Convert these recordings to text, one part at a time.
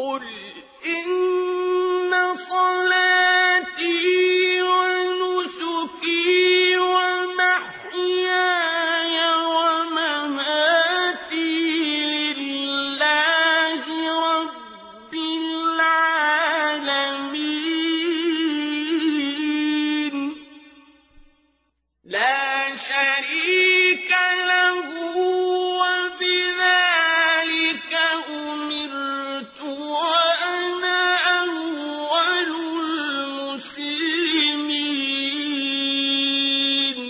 قل إن صلاتي ونسكي ومحياي ومماتي لله رب العالمين لا شريك له وبذلك أمرت وأنا أول المسلمين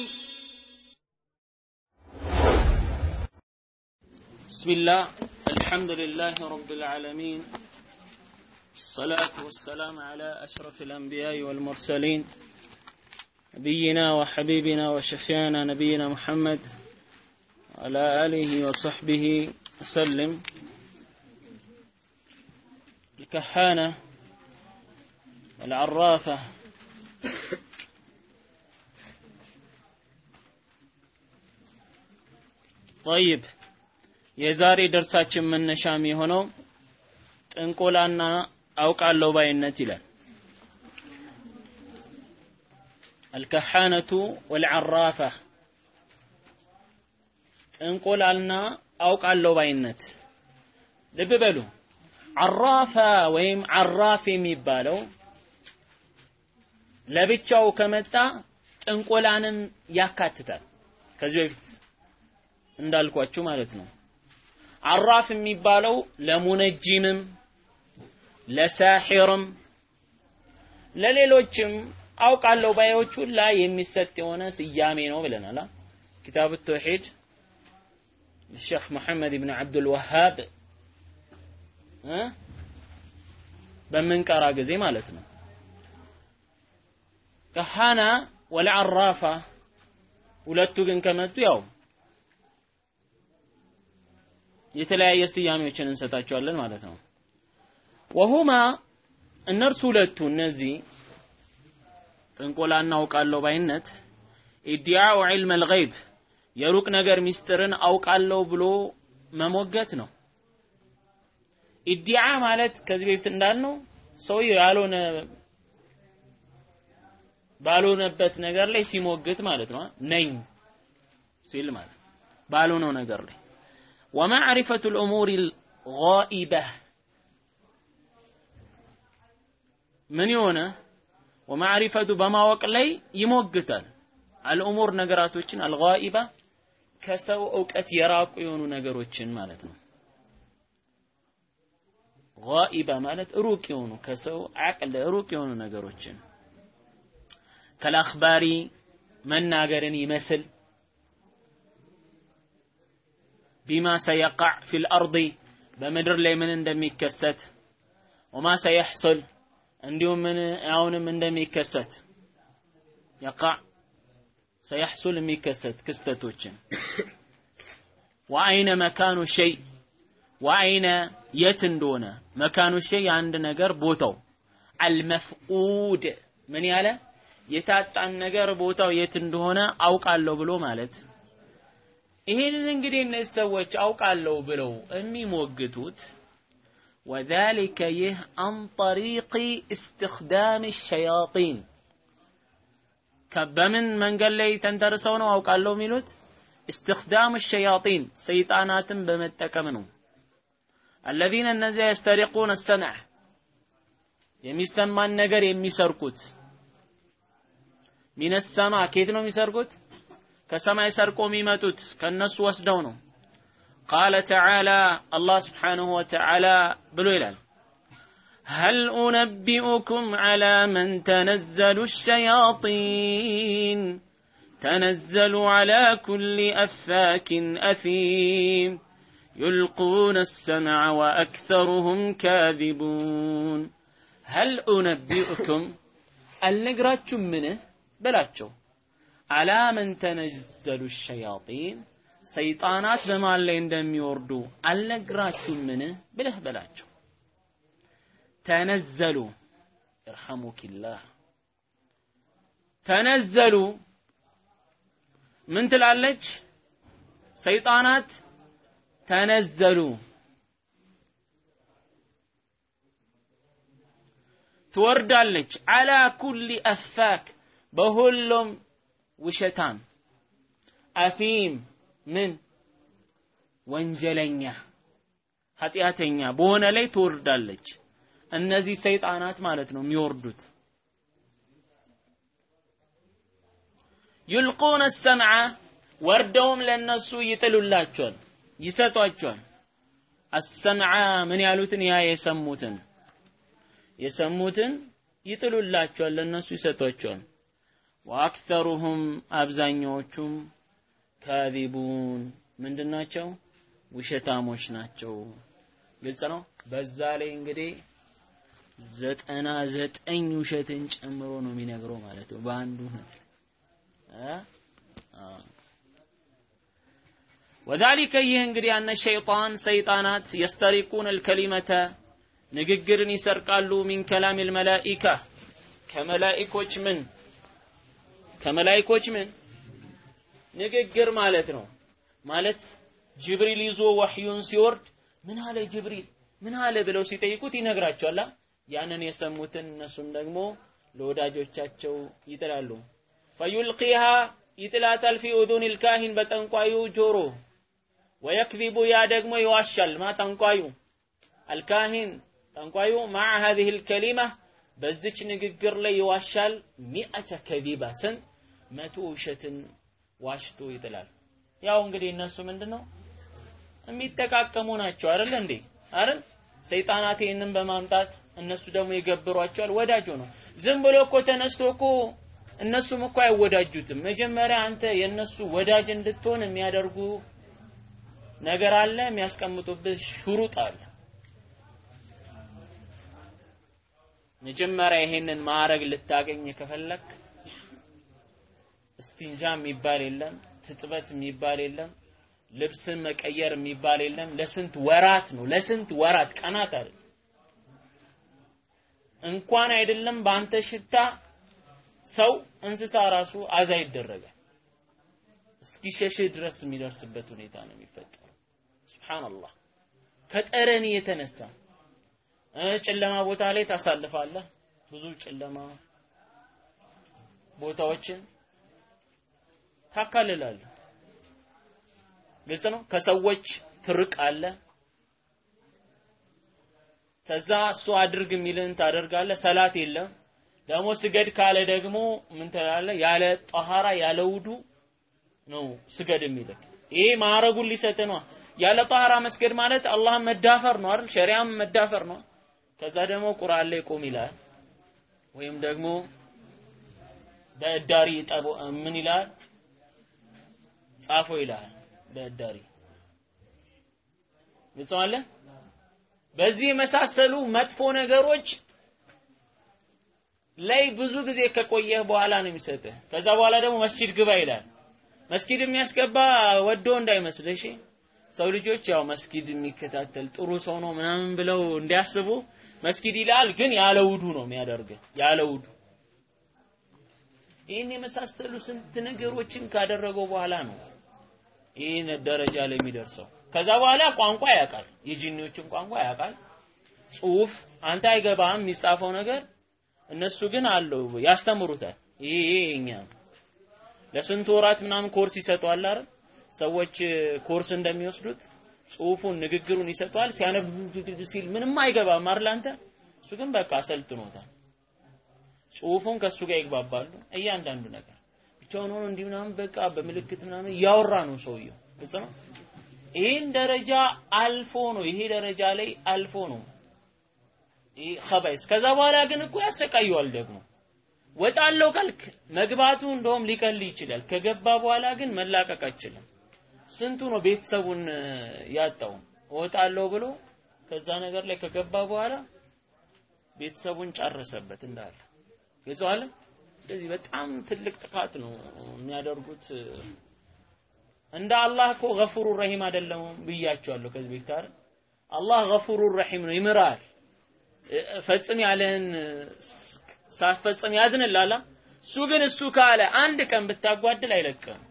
بسم الله الحمد لله رب العالمين الصلاة والسلام على أشرف الأنبياء والمرسلين نبينا وحبيبنا وشفيعنا نبينا محمد وعلى آله وصحبه وسلم الكحانة العرافة طيب የዛሬ ደርሳችን መነሻም የሆነው ጥንቆላና አውቃለሁ ባይነት ይላል። አልከሓነቱ ወልዓራፋ ጥንቆላና አውቃለሁ ባይነት። ልብ በሉ ዓራፋ ወይም ዓራፍ የሚባለው ለብቻው ከመጣ ጥንቆላንም ያካትታል። ከዚህ በፊት እንዳልኳችሁ ማለት ነው። አራፍ የሚባለው ለሙነጂምም ለሳሒርም ለሌሎችም አውቃለሁ ባዮች ሁላ የሚሰጥ የሆነ ስያሜ ነው ብለናል። ኪታብ ተውሂድ الشيخ محمد بن عبد الوهاب በምንቀራ ጊዜ ማለት ነው። ከሃና ወልዓራፋ ሁለቱ ግን ከመጡ ያው የተለያየ ስያሜዎችን እንሰጣቸዋለን ማለት ነው። ወሁማ እነርሱ ሁለቱ እነዚህ ጥንቆላ እናውቃለሁ ባይነት ኢዲያኡ ዒልም አልገይብ የሩቅ ነገር ሚስጥርን አውቃለሁ ብሎ መሞገት ነው። ኢዲዓ ማለት ከዚህ በፊት እንዳልነው ሰው ያልሆነ ባልሆነበት ነገር ላይ ሲሞግት ማለት ነው። ነኝ ሲል ማለት ባልሆነው ነገር ላይ ومعرفة الأمور الغائبة من يونا ومعرفة بما وقلي يموقتال الأمور نقراتوچن الغائبة كسو أوقات يراق يونو نقروچن مالتنا غائبة مالت روك يونو كسو عقل روك يونو نقروچن كالأخباري من ناقرن يمثل ቢማ ሰየቃዕ ፊል አርዲ በምድር ላይ ምን እንደሚከሰት ወማ ሰየሕሱል እንዲሁም ምን አሁንም እንደሚከሰት የቃዕ ሰየሕሱል የሚከሰት ክስተቶችን ወአይነ መካኑ ሸይ ወአይነ የት እንደሆነ መካኑ ሸይ አንድ ነገር ቦታው አልመፍኡድ ምን ያለ የታጣን ነገር ቦታው የት እንደሆነ አውቃለሁ ብሎ ማለት ይህንን እንግዲህ እነዚህ ሰዎች አውቃለሁ ብለው የሚሞግቱት ወዛሊከ ይህ አን ጠሪቂ እስትኽዳም ሸያጢን በምን መንገድ ላይ ተንተርሰው ነው አውቃለሁ የሚሉት? እስትኽዳም ሸያጢን ሰይጣናትን በመጠቀም ነው። አለዚነ እነዚያ የስተሪቁን ሰምዕ የሚሰማን ነገር የሚሰርቁት ሚነ ሰማ ከየት ነው የሚሰርቁት? ከሰማይ ሰርቆ የሚመጡት ከነሱ ወስደው ነው። ቃለ ተዓላ አላህ ስብሓንሁ ወተዓላ ብሎ ይላል هل أنبئكم على من تنزل الشياطين تنزل على كل أفاك أثيم يلقون السمع وأكثرهم كاذبون هل أنبئكم النقراتشم منه بلاتشو አላ መን ተነዘሉ ሸያጢን ሰይጣናት በማን ላይ እንደሚወርዱ አልነግራችሁምን ብለህ በላቸው። ተነዘሉ ይርሐሙኪላህ ተነዘሉ ምን ትላለች? ሰይጣናት ተነዘሉ ትወርዳለች አላ ኩሊ አፋክ በሁሉም ውሸታም አፊም ምን ወንጀለኛ ኃጢአተኛ በሆነ ላይ ትወርዳለች። እነዚህ ሰይጣናት ማለት ነው የሚወርዱት። ዩልቁነ ሰምዐ ወርደውም ለነሱ ይጥሉላቸዋል፣ ይሰጧቸዋል። አሰምዐ ምን ያሉትን ያ የሰሙትን የሰሙትን ይጥሉላቸዋል፣ ለነሱ ይሰጧቸዋል። ወአክተሩሁም አብዛኛዎቹም ካዚቡን ምንድናቸው? ውሸታሞች ናቸው። ግልጽ ነው። በዛ ላይ እንግዲህ ዘጠና ዘጠኝ ውሸትን ጨምሮ ነው የሚነግረው ማለት ነው በአንዱ እውነት ወዛሊከ ይህ እንግዲህ አነ ሸይጣን ሰይጣናት የስተሪቁን አልከሊመተ ንግግርን ይሰርቃሉ ሚን ከላም አልመላኢካ ከመላኢኮች ምን ከመላኢኮች ምን ንግግር ማለት ነው ማለት ጅብሪል ይዞ ወህዩን ሲወርድ ምን አለ ጅብሪል ምን አለ ብለው ሲጠይቁት ይነግራቸዋል። ያንን የሰሙትን እነሱም ደግሞ ለወዳጆቻቸው ይጥላሉ። ፈዩልቂሃ ይጥላታል ፊ ኡዱን ልካሂን በጠንቋዩ ጆሮ ወየክዚቡ ያ ደግሞ ይዋሻል ማ ጠንቋዩ አልካሂን ጠንቋዩ ማዕ ሀዚህ ልከሊማ በዚች ንግግር ላይ ይዋሻል ሚአተ ከዚባ ስንት መቶ ውሸትን ዋሽቶ ይጥላል። ያው እንግዲህ እነሱ ምንድን ነው የሚጠቃቀሙ ናቸው አይደል እንዴ አይደል ሰይጣናት ይህንን በማምጣት እነሱ ደግሞ ይገብሯቸዋል ወዳጅ ነው ዝም ብሎ እኮ ተነስቶ እኮ እነሱም እኮ አይወዳጁትም መጀመሪያ አንተ የእነሱ ወዳጅ እንድትሆን የሚያደርጉ ነገር አለ የሚያስቀምጡብህ ሹሩጥ አለ መጀመሪያ ይሄንን ማዕረግ ልታገኝ ከፈለክ እስቲንጃ የሚባል የለም ትጥበት የሚባል የለም ልብስን መቀየር የሚባል የለም። ለስንት ወራት ነው? ለስንት ወራት ቀናት አይደል? እንኳን አይደለም በአንተ ሽታ ሰው እንስሳ ራሱ አዛ ይደረጋል። እስኪሸሽህ ድረስ የሚደርስበት ሁኔታ ነው የሚፈጠረው። ሱብሃንአላህ ከጠረን የተነሳ ጨለማ ቦታ ላይ ታሳልፋለህ። ብዙ ጨለማ ቦታዎችን ታካልላለህ። ግልጽ ነው። ከሰዎች ትርቅ አለ። ከዛ እሱ አድርግ የሚልን ታደርጋለህ። ሰላት የለም። ደግሞ ስገድ ካለ ደግሞ ምን ትላለህ? ያለ ጠሃራ ያለ ውዱ ነው ስገድ የሚልህ። ይሄ ማዕረጉን ሊሰጥ ነው። ያለ ጠሃራ መስገድ ማለት አላህን መዳፈር ነው አይደል? ሸሪዓም መዳፈር ነው። ከዛ ደግሞ ቁርአን ላይ ቁም ይላል። ወይም ደግሞ በእዳሪ ጠቦ ምን ይላል? ጻፎ ይላል። በእዳሪ ግልጸዋለ በዚህ የመሳሰሉ መጥፎ ነገሮች ላይ ብዙ ጊዜ ከቆየህ በኋላ ነው የሚሰጥህ። ከዛ በኋላ ደግሞ መስጂድ ግባ ይላል። መስጊድ የሚያስገባ ወዶ እንዳይመስልህ እሺ። ሰው ልጆች ያው መስጊድ የሚከታተል ጥሩ ሰው ነው ምናምን ብለው እንዲያስቡ መስጊድ ይላል፣ ግን ያለ ውዱ ነው የሚያደርግህ ያለ ውዱ። ይህን የመሳሰሉ ስንት ነገሮችን ካደረገው በኋላ ነው ይህን ደረጃ ላይ የሚደርሰው። ከዛ በኋላ ቋንቋ ያውቃል፣ የጂኒዎችን ቋንቋ ያውቃል። ጽሁፍ አንተ አይገባህም የሚጻፈው ነገር፣ እነሱ ግን አለው ያስተምሩታል። ይሄ ይሄ የኛ ለስንት ወራት ምናምን ኮርስ ይሰጠዋል አይደል? ሰዎች ኮርስ እንደሚወስዱት ጽሁፉን ንግግሩን ይሰጠዋል። ሲያነብ ሲል ምንም አይገባም አይደል አንተ? እሱ ግን በቃ አሰልጥኖታል። ጽሁፉን ከሱ ጋር ይግባባሉ። እያንዳንዱ ነገር ብቻውን ሆኖ እንዲህ ምናምን በቃ በምልክት ምናምን እያወራ ነው ሰውየው። ግልጽ ነው። ይህን ደረጃ አልፎ ነው ይሄ ደረጃ ላይ አልፎ ነው ይህ ኸባይስ። ከዛ በኋላ ግን እኮ ያሰቃየዋል ደግሞ ወጣለው ካልክ መግባቱ እንደውም ሊቀል ይችላል። ከገባ በኋላ ግን መላቀቅ አይችልም። ስንቱ ነው ቤተሰቡን ያጣው እወጣለሁ ብሎ ከዛ ነገር ላይ ከገባ በኋላ ቤተሰቡን ጨረሰበት እንዳለ ይዘዋል። ስለዚህ በጣም ትልቅ ጥፋት ነው የሚያደርጉት። እንደ አላህ እኮ ገፉሩ ረሂም አይደለም ብያቸዋለሁ ከዚህ በፊት አይደል? አላህ ገፉሩ ረሂም ነው፣ ይምራል። ፈጽም ያለህን ሳትፈጽም ያዝንላላ። እሱ ግን እሱ ካለ አንድ ቀን ብታጓድል አይለቅም።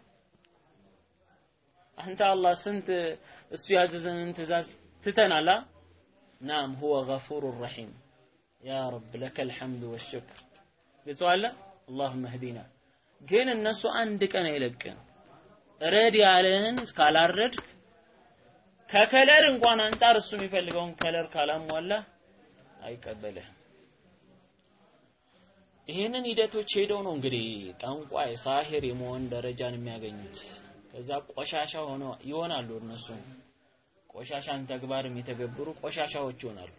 አንተ አላህ ስንት እሱ ያዘዘንን ትእዛዝ ትተናላ። ናም ሁወ ገፉሩ ረሂም ያ ረብ ለከል ሐምዱ ወሽክር ግጽዋለ አላሁመ ህዲና ግን እነሱ አንድ ቀን አይለቅም ረድ ያለህን ካላረድክ ከከለር እንኳን አንጻር እሱ የሚፈልገውን ከለር ካላሟላ አይቀበልህም ይህንን ሂደቶች ሄደው ነው እንግዲህ ጠንቋይ ሳሂር የመሆን ደረጃን የሚያገኙት ከዛ ቆሻሻ ሆነው ይሆናሉ እነሱ ቆሻሻን ተግባር የሚተገብሩ ቆሻሻዎች ይሆናሉ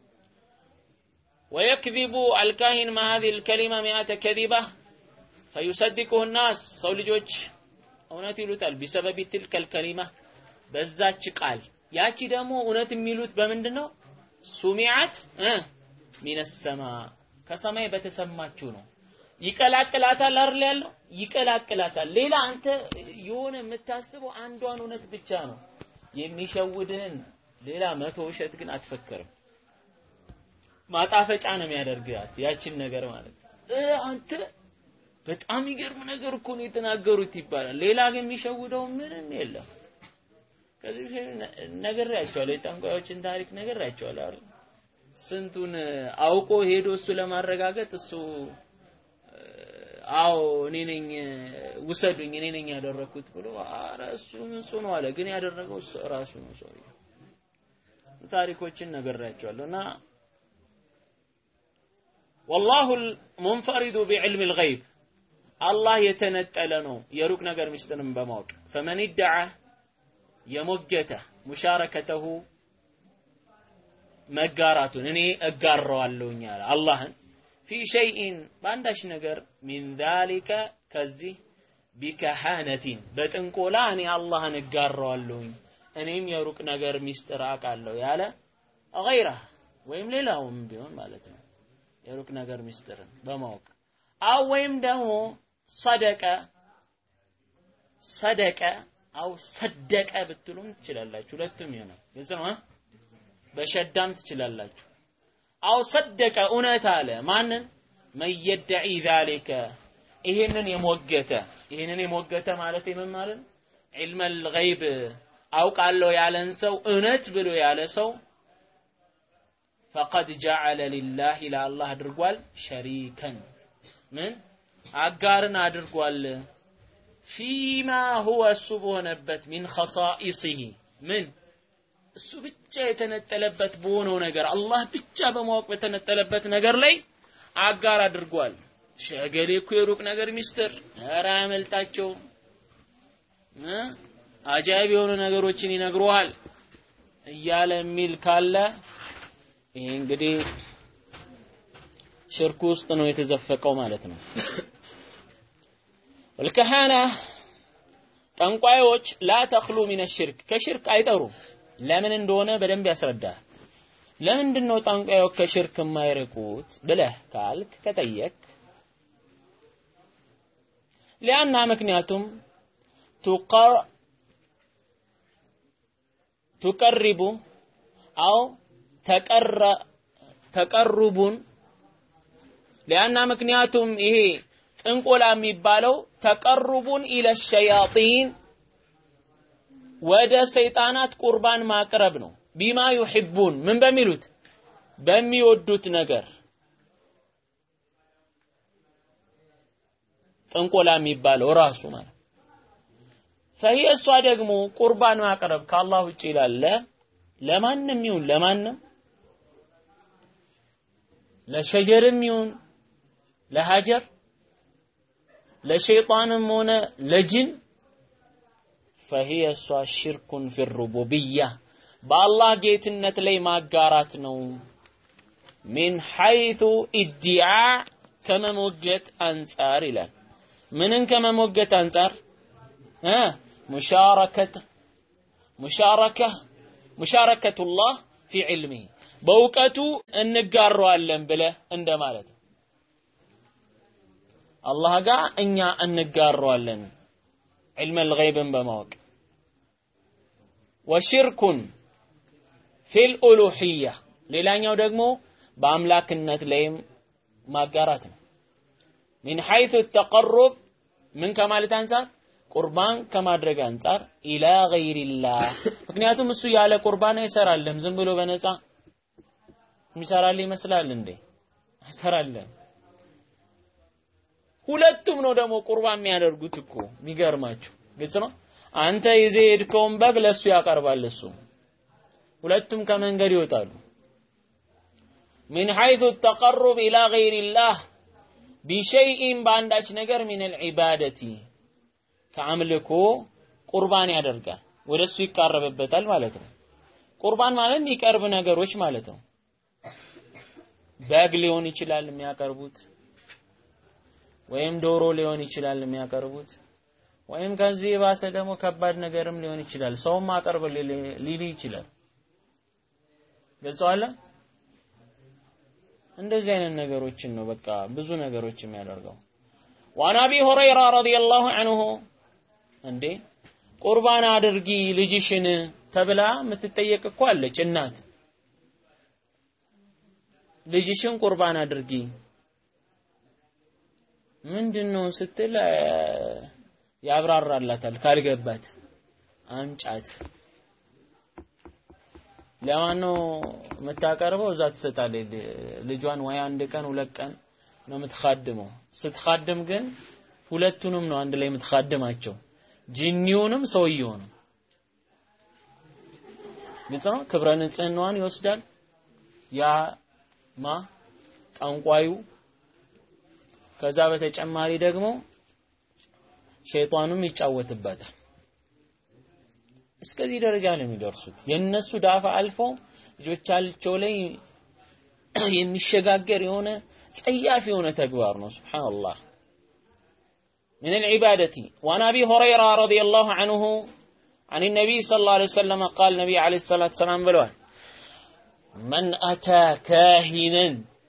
ويكذب الكاهن مع هذه الكلمة مئة كذبة فيصدقه الناس ሰው ልጆች እውነት ይሉታል ቢሰበብ ትልከ الكلمة በዛች ቃል ያቺ ደግሞ እውነት የሚሉት በምንድን ነው ሱሚዓት ሚነ ሰማ ከሰማይ በተሰማችው ነው ይቀላቅላታል አይደል ያለው ይቀላቅላታል ሌላ አንተ የሆነ የምታስበው አንዷን እውነት ብቻ ነው የሚሸውድህን ሌላ መቶ ውሸት ግን አትፈክርም ማጣፈጫ ነው የሚያደርጋት ያችን ነገር ማለት እ አንተ በጣም ይገርም ነገር እኮ ነው የተናገሩት ይባላል ሌላ ግን የሚሸውደው ምንም የለም ከዚህ ነግሬያቸዋለሁ የጠንቋዮችን ታሪክ ነግሬያቸዋለሁ አይደል ስንቱን አውቆ ሄዶ እሱ ለማረጋገጥ እሱ አዎ እኔ ነኝ ውሰዱኝ እኔ ነኝ ያደረኩት ብሎ ኧረ እሱ እሱ ነው አለ ግን ያደረገው እሱ ራሱ ነው ሰውዬው ታሪኮችን ነግሬያቸዋለሁ እና والله المنفرد بعلم الغيب الله የተነጠለ ነው የሩቅ ነገር ምስጢርን በማወቅ فمن ادعى የሞገተ ሙሻረከተሁ መጋራቱን እኔ እጋራዋለሁኝ አለ አላህን ፊ ሸይኢን በአንዳች ነገር ሚን ዛሊከ ከዚህ ቢከሃነቲን በጥንቆላ እኔ አላህን እጋራዋለሁኝ እኔም የሩቅ ነገር ሚስጥር አውቃለሁ ያለ ገይራ ወይም ሌላውም ቢሆን ማለት ነው የሩቅ ነገር ሚስጥርን በማወቅ አው ወይም ደግሞ ሰደቀ ሰደቀ አው ሰደቀ ብትሉም ትችላላችሁ ሁለቱም ይሆናል ግልጽ ነው በሸዳም ትችላላችሁ አው ሰደቀ እውነት አለ ማንን መየደዒ ዛሊከ ይሄንን የሞገተ ይሄንን የሞገተ ማለት ምን ማለት ነው ዒልመል ገይብ አውቃለሁ ያለን ሰው እውነት ብሎ ያለ ሰው ፈቀድ ጀዐለ ሊላህ ለአላህ አድርጓል ሸሪከን ምን አጋርን አድርጓል ፊማ ሁወ እሱ በሆነበት ሚን ኸሳኢሲሂ ምን እሱ ብቻ የተነጠለበት በሆነው ነገር አላህ ብቻ በማወቅ በተነጠለበት ነገር ላይ አጋር አድርጓል። ሸገሌ እኮ የሩቅ ነገር ሚስጥር ኧረ አያመልጣቸውም እ አጃይብ የሆኑ ነገሮችን ይነግሩሃል እያለ የሚል ካለ ይሄ እንግዲህ ሽርኩ ውስጥ ነው የተዘፈቀው ማለት ነው። ወልከሃና ጠንቋዮች ላ ተኽሉ ሚነ ሽርክ ከሽርክ አይጠሩም። ለምን እንደሆነ በደንብ ያስረዳል። ለምንድን ነው ጠንቋዮች ከሽርክ የማይርቁት ብለህ ካልክ ከጠየቅ ሊያና ምክንያቱም ቱቀሪቡ አው ተቀረ ተቀሩቡን ሊያና ምክንያቱም ይሄ ጥንቆላ የሚባለው ተቀሩቡን ኢለ ሸያጢን ወደ ሰይጣናት ቁርባን ማቅረብ ነው። ቢማ ዩሂቡን ምን በሚሉት በሚወዱት ነገር ጥንቆላ የሚባለው ራሱ ማለት ፈሂ እሷ ደግሞ ቁርባን ማቅረብ ከአላህ ውጭ ላለ ለማንም ይሁን ለማንም ለሸጀርም ይሁን ለሀጀር ለሸይጣንም ሆነ ለጅን ፈሂየ እሷ ሽርኩን ፊ ሩቡብያ በአላህ ጌትነት ላይ ማጋራት ነው። ሚን ሐይቱ ኢዲዓ ከመሞገት አንጻር ይላል። ምንን ከመሞገት አንጻር እ ሙሻረከት ሙሻረከ ሙሻረከቱላህ ፊ ዒልሚሂ በእውቀቱ እንጋራዋለን ብለህ እንደማለት ነው። አላህ ጋር እኛ እንጋራዋለን ዒልመል ገይብን በማወቅ ወሽርኩን ፊል ኡሉሂያ ሌላኛው ደግሞ በአምላክነት ላይም ማጋራት ነው። ሚን ሐይሱ ተቀሩብ ምን ከማለት አንጻር ቁርባን ከማድረግ አንጻር ኢላ ገይሪላህ ምክንያቱም እሱ ያለ ቁርባን አይሰራልህም። ዝም ብሎ በነፃ የሚሰራልህ ይመስላል እንዴ? እንሰራለን። ሁለቱም ነው ደግሞ ቁርባን የሚያደርጉት እኮ የሚገርማችሁ፣ ግልጽ ነው። አንተ ይዘህ የሄድከውን በግ ለሱ ያቀርባል እሱ። ሁለቱም ከመንገድ ይወጣሉ። ሚን ሐይቱ ተቀሩብ ኢላ ገይሪላህ ቢሸይኢን በአንዳች ነገር ሚነል ዒባደቲ ከአምልኮ ቁርባን ያደርጋል፣ ወደሱ ይቃረብበታል ማለት ነው። ቁርባን ማለት የሚቀርብ ነገሮች ማለት ነው። በግ ሊሆን ይችላል የሚያቀርቡት፣ ወይም ዶሮ ሊሆን ይችላል የሚያቀርቡት፣ ወይም ከዚህ የባሰ ደግሞ ከባድ ነገርም ሊሆን ይችላል። ሰውም አቀርብ ሊል ይችላል። ገልጸዋለ። እንደዚህ አይነት ነገሮችን ነው በቃ ብዙ ነገሮች የሚያደርገው። ወአን አቢ ሁረይራ ረዲየላሁ ዐንሁ እንዴ ቁርባን አድርጊ ልጅሽን ተብላ የምትጠየቅ እኮ አለች እናት ልጅሽን ቁርባን አድርጊ ምንድን ነው ስትል ያብራራላታል ካልገባት አምጫት ለማን ነው የምታቀርበው እዛ ትሰጣለች ልጇን ወይ አንድ ቀን ሁለት ቀን ነው የምትኻድመው ስትኻድም ግን ሁለቱንም ነው አንድ ላይ የምትኻድማቸው ጂኒውንም ሰውየውንም ግልጽ ነው ክብረ ንጽህናዋን ይወስዳል ያ ማ ጠንቋዩ ከዛ በተጨማሪ ደግሞ ሸይጣኑም ይጫወትበታል እስከዚህ ደረጃ ነው የሚደርሱት የነሱ ዳፋ አልፎ ልጆቻቸው ላይ የሚሸጋገር የሆነ ጸያፍ የሆነ ተግባር ነው ሱብሃንአላህ من العبادة وعن أبي هريرة رضي الله عنه عن النبي صلى الله عليه وسلم قال النبي عليه الصلاة والسلام بلوان من أتى كاهنا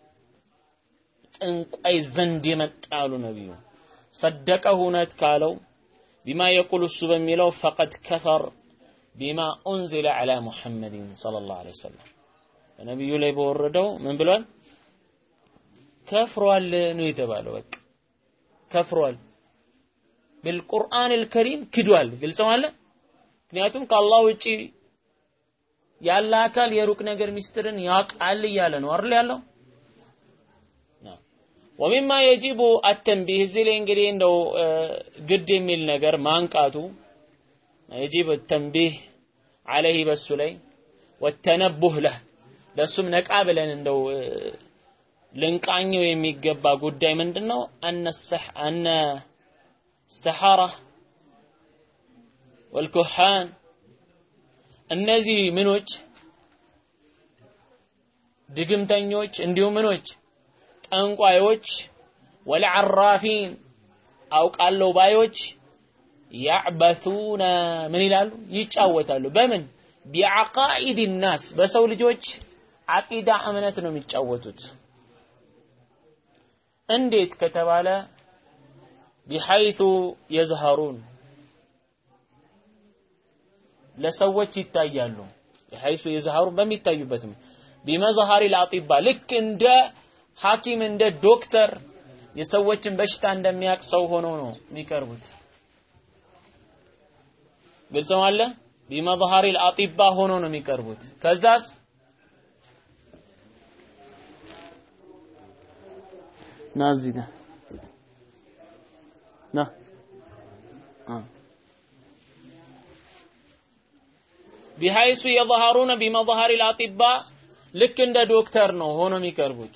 ጠንቋይ ዘንድ የመጣሉ ነቢዩ ሰደቀሁ ነት ካለው ቢማ የቁል እሱ በሚለው ፈቀድ ከፈር ቢማ ኡንዚለ ዐላ ሙሐመድን ሰለላሁ ዐለይሂ ወሰለም በነቢዩ ላይ በወረደው ምን ብሏል? ከፍሯል ነው የተባለው። በቃ ከፍሯል። ቢልቁርአን አልከሪም ክዷል። ግልጽ ማለት ምክንያቱም ከአላህ ውጪ ያለ አካል የሩቅ ነገር ሚስጥርን ያውቃል እያለ ነው አይደል ያለው ወሚማ የጂቡ አተንቢህ እዚህ ላይ እንግዲህ እንደው ግድ የሚል ነገር ማንቃቱ የጂብ ተንቢህ አለይህ በሱ ላይ ወተነቡህ ለህ ለሱም ነቃ ብለን እንደው ልንቃኘው የሚገባ ጉዳይ ምንድን ነው? አነ ሰሐራ ወልኩሃን እነዚህ ምኖች ድግምተኞች እንዲሁም ምኖች ጠንቋዮች ወልዓራፊን አውቃለሁ ባዮች ያዕበቱነ ምን ይላሉ? ይጫወታሉ። በምን ቢዓቃኢድ ናስ በሰው ልጆች አቂዳ እምነት ነው የሚጫወቱት። እንዴት ከተባለ ቢሐይቱ የዝሀሩን ለሰዎች ይታያሉ። ቢሐይሱ የዝሀሩን በሚታዩበትም ቢመዝሀሪ ልአጢባ ልክ እንደ ሐኪም እንደ ዶክተር የሰዎችን በሽታ እንደሚያውቅ ሰው ሆኖ ነው የሚቀርቡት። ግልጽ ነው አለ ቢመظهر الأطباء ሆኖ ነው የሚቀርቡት። ከዛስ ና እዚህ ጋር ና ቢሐይሱ የظهرون بمظهر الأطباء ልክ እንደ ዶክተር ነው ሆኖ የሚቀርቡት።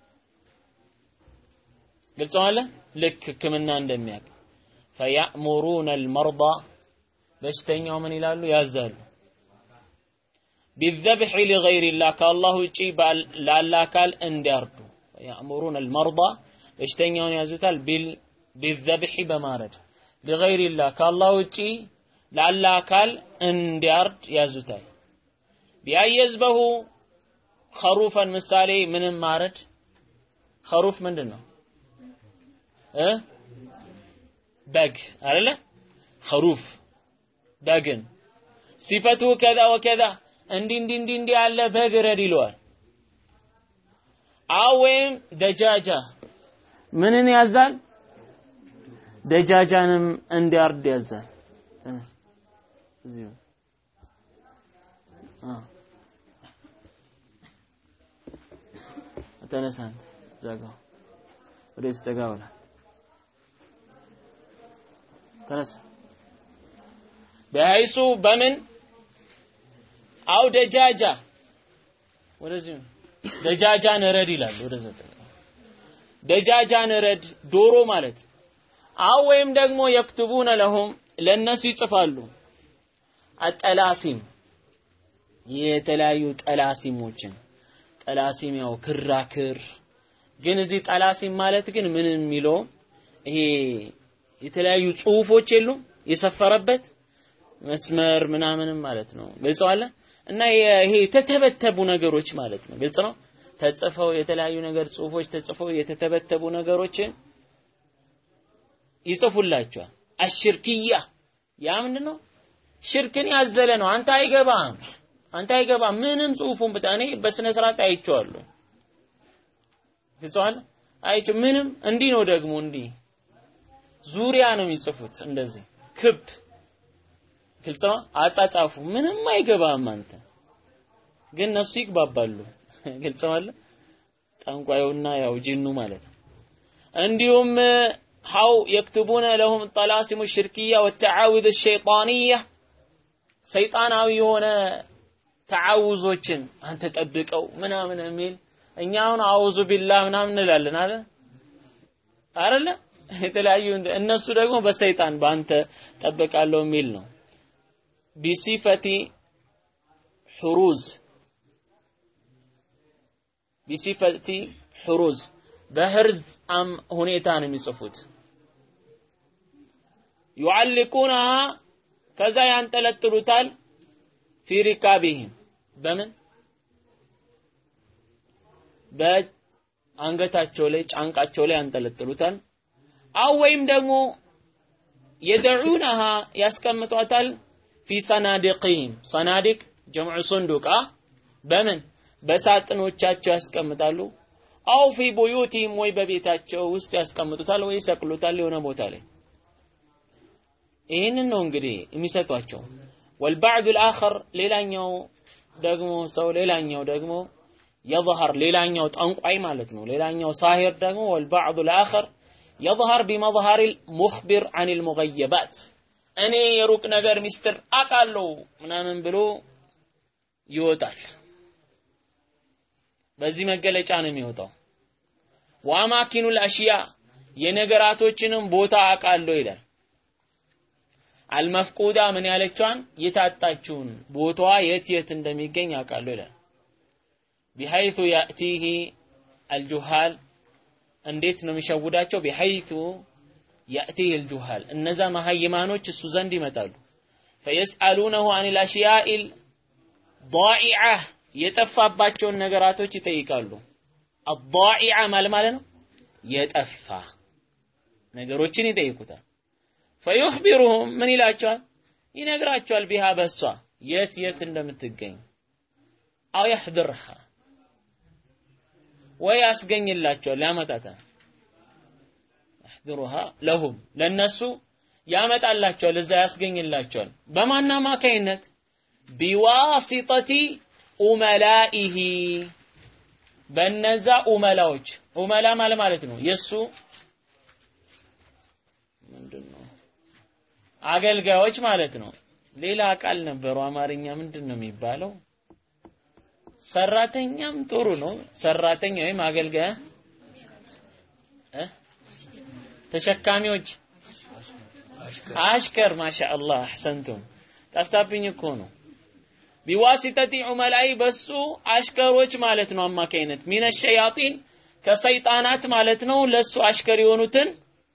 ግልጽ አለ ልክ ህክምና እንደሚያውቅ ፈያእሙሩነ አልመርዳ በሽተኛው ምን ይላሉ ያዛሉ ቢዘብሒ ሊገይሪላህ ከአላህ ውጪ ላለ አካል እንዲያርዱ ያእሙሩነ አልመርዳ በሽተኛውን ያዙታል ቢዘብሒ በማረድ ሊገይሪላህ ከአላህ ውጪ ላለ አካል እንዲያርድ ያዙታል ቢያየዝበሁ ኸሩፈን ምሳሌ ምንም ማረድ ኸሩፍ ምንድን ነው እ በግ አይደለ ኸሩፍ በግን ሲፈቱ ከዛ ወከዛ እንዲህ እንዲህ እንዲህ እንዲህ ያለ በግ ረድ ይለዋል። አው ወይም ደጃጃ ምንን ያዛል? ደጃጃንም እንዲያርድ ያዛል። እዚሁ ተነሳ ዘጋው ወደዚህ ጠጋ ብላ ተነሳ በሀይሱ በምን አው ደጃጃ ወደዚህ ደጃጃን ረድ ይላል ወደዛ ደጃጃን ረድ ዶሮ ማለት አው ወይም ደግሞ የክትቡነ ለሁም ለነሱ ይጽፋሉ አጠላሲም የተለያዩ ጠላሲሞችን ጠላሲም ያው ክራክር ግን እዚህ ጠላሲም ማለት ግን ምን የሚለው ይሄ የተለያዩ ጽሁፎች የሉም የሰፈረበት መስመር ምናምንም ማለት ነው ግልጽ አለ እና ይሄ የተተበተቡ ነገሮች ማለት ነው ግልጽ ነው ተጽፈው የተለያዩ ነገር ጽሁፎች ተጽፈው የተተበተቡ ነገሮችን ይጽፉላቸዋል አሽርክያ ያ ምንድን ነው ሽርክን ያዘለ ነው አንተ አይገባም አንተ አይገባም ምንም ጽሁፉን ብታ እኔ በስነ ስርዓት አይቼዋለሁ ግልጽዋል አይቼው ምንም እንዲህ ነው ደግሞ እንዲህ ዙሪያ ነው የሚጽፉት እንደዚህ ክብ ግልጽ ነው አጻጻፉ ምንም አይገባም አንተ ግን እነሱ ይግባባሉ ግልጽ ነው አለ ጠንቋዩና ያው ጅኑ ማለት ነው እንዲሁም ሀው የክትቡነ ለሁም ጠላሲሙ ሽርክያ ወተዓውዝ ሸይጣንያ ሰይጣናዊ የሆነ ተዓውዞችን አንተ ጠብቀው ምናምን የሚል እኛ አሁን አውዙ ቢላህ ምናምን እንላለን አለ አይደለ የተለያዩ እነሱ ደግሞ በሰይጣን በአንተ ጠብቃለሁ የሚል ነው ቢሲፈቲ ሑሩዝ ቢሲፈቲ ሑሩዝ በህርዝ አም ሁኔታ ነው የሚጽፉት ዩዓልቁነሃ ከዛ ያንጠለጥሉታል ፊ ሪካቢህም በምን በአንገታቸው ላይ ጫንቃቸው ላይ ያንጠለጥሉታል አው ወይም ደግሞ የደዑነሃ ያስቀምጧታል ፊ ሰናዲቅህም ሰናዲቅ ጀምዑ ሱንዱቃ በምን በሳጥኖቻቸው ያስቀምጣሉ አው ፊ ቡዩቲህም ወይ በቤታቸው ውስጥ ያስቀምጡታል ወይ ይሰቅሉታል የሆነ ቦታ ላይ ይህንን ነው እንግዲህ የሚሰጧቸው ወልባዕዱ ልአኸር ሌላኛው ደግሞ ሰው ሌላኛው ደግሞ የظهር ሌላኛው ጠንቋይ ማለት ነው ሌላኛው ሳሂር ደግሞ ወልባዕዱ ልአኸር የظهር ቢመظهር ሙኽቢር አን ልሙገየባት እኔ የሩቅ ነገር ሚስጥር አቃለው ምናምን ብሎ ይወጣል በዚህ መገለጫ ነው የሚወጣው ወአማኪኑ ልአሽያ የነገራቶችንም ቦታ አቃለው ይላል አልመፍቁዳ ምን ያለችዋን የታጣችውን ቦታዋ የት የት እንደሚገኝ አውቃለሁ ይላል ቢሐይቱ ያእቲህ አልጁሃል እንዴት ነው የሚሸውዳቸው ቢሐይቱ ያእቲህ አልጁሃል እነዛ መሀይማኖች እሱ ዘንድ ይመጣሉ ፈየስአሉነሁ አን ልአሽያኢል ضائعة የጠፋባቸውን ነገራቶች ይጠይቃሉ አضائعة ማለት ማለት ነው የጠፋ ነገሮችን ይጠይቁታል ፈዩኽቢሩሁም ምን ይላቸዋል ይነግራቸዋል ቢሃ በሷ የት የት እንደምትገኝ አው ያሕድርሃ ወይ ያስገኝላቸዋል ያመጣታል ያሕድሩሃ ለሁም ለነሱ ያመጣላቸዋል እዛ ያስገኝላቸዋል በማን አማካይነት ቢዋሲጠቲ ኡመላኢሂ በነዛ ኡመላዎች ኡመላ ማለት ማለት ነው የሱ ምንድን ነው አገልጋዮች ማለት ነው ሌላ ቃል ነበሩ አማርኛ ምንድን ነው የሚባለው ሰራተኛም ጥሩ ነው ሰራተኛ ወይም አገልጋይ እ ተሸካሚዎች አሽከር ማሻአላህ አህሰንቱም ጠፍታብኝ እኮ ነው ቢዋሲጠቲ ዑመላይ በሱ አሽከሮች ማለት ነው አማካይነት ሚነ ሸያጢን ከሰይጣናት ማለት ነው ለሱ አሽከር የሆኑትን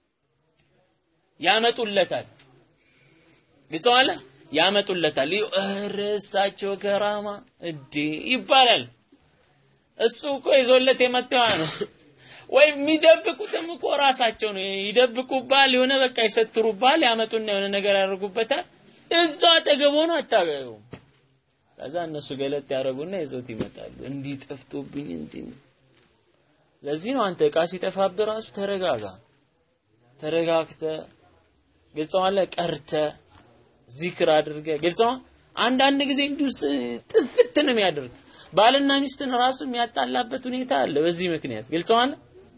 ያመጡለታል ግጸዋለ ያመጡለታል እርሳቸው ከራማ እዴ ይባላል እሱ እኮ ይዞለት የመጣው ነው ወይም የሚደብቁትም እኮ ራሳቸው ነው ይደብቁባል የሆነ በቃ ይሰትሩባል ያመጡና የሆነ ነገር ያደርጉበታል እዛ አጠገብ ሆኖ አታገኙም ከዛ እነሱ ገለጥ ያደርጉና ይዞት ይመጣሉ እንዲህ ጠፍቶብኝ እንዲህ ለዚህ ነው አንተ እቃ ሲጠፋብህ ራሱ ተረጋጋ ተረጋግተ ግልጸዋለ ቀርተ ዚክር አድርገ ግልጸዋ አንዳንድ ጊዜ እንዲሁ ጥፍት ነው የሚያደርግ ባልና ሚስትን ራሱ የሚያጣላበት ሁኔታ አለ በዚህ ምክንያት ግልጸዋለ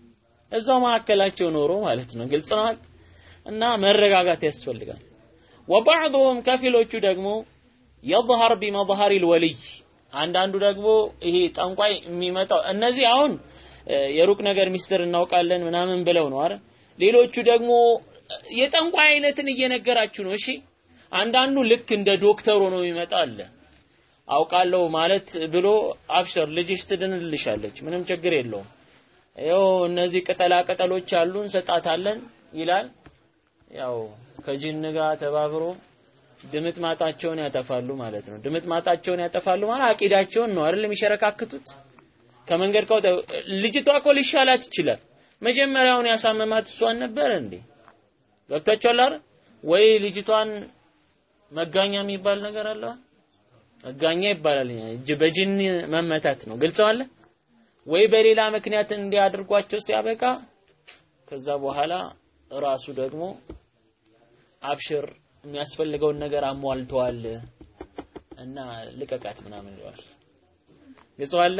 እዛው መካከላቸው ኖሮ ማለት ነው። ግልጽ ነው እና መረጋጋት ያስፈልጋል። ወባዕضهم ከፊሎቹ ደግሞ የظهر بمظهر الولي አንዳንዱ ደግሞ ይሄ ጠንቋይ የሚመጣው እነዚህ አሁን የሩቅ ነገር ሚስጥር እናውቃለን ምናምን ብለው ነው አይደል? ሌሎቹ ደግሞ የጠንቋይ አይነትን እየነገራችሁ ነው። እሺ አንዳንዱ ልክ እንደ ዶክተር ሆኖ ይመጣ አለ። አውቃለሁ ማለት ብሎ አብሽር ልጅሽ ትድንልሻለች፣ ምንም ችግር የለውም። ይኸው እነዚህ ቅጠላ ቅጠሎች አሉ እንሰጣታለን ይላል። ያው ከጂን ጋር ተባብሮ ድምጥ ማጣቸውን ያጠፋሉ ማለት ነው። ድምጥ ማጣቸውን ያጠፋሉ ማለት አቂዳቸውን ነው አይደል የሚሸረካክቱት። ከመንገድ ከወጣ ልጅቷ እኮ ሊሻላት ይችላል። መጀመሪያውን ያሳመማት እሷን ነበር እንዴ? ገብታችኋል አይደል? ወይ ልጅቷን መጋኛ የሚባል ነገር አለ። መጋኛ ይባላል። እጅ በጅን መመታት ነው። ግልጽ አለ ወይ? በሌላ ምክንያት እንዲያድርጓቸው ሲያበቃ ከዛ በኋላ ራሱ ደግሞ አብሽር የሚያስፈልገውን ነገር አሟልተዋል እና ልቀቃት ምናምን ይለዋል። ግልጽ አለ።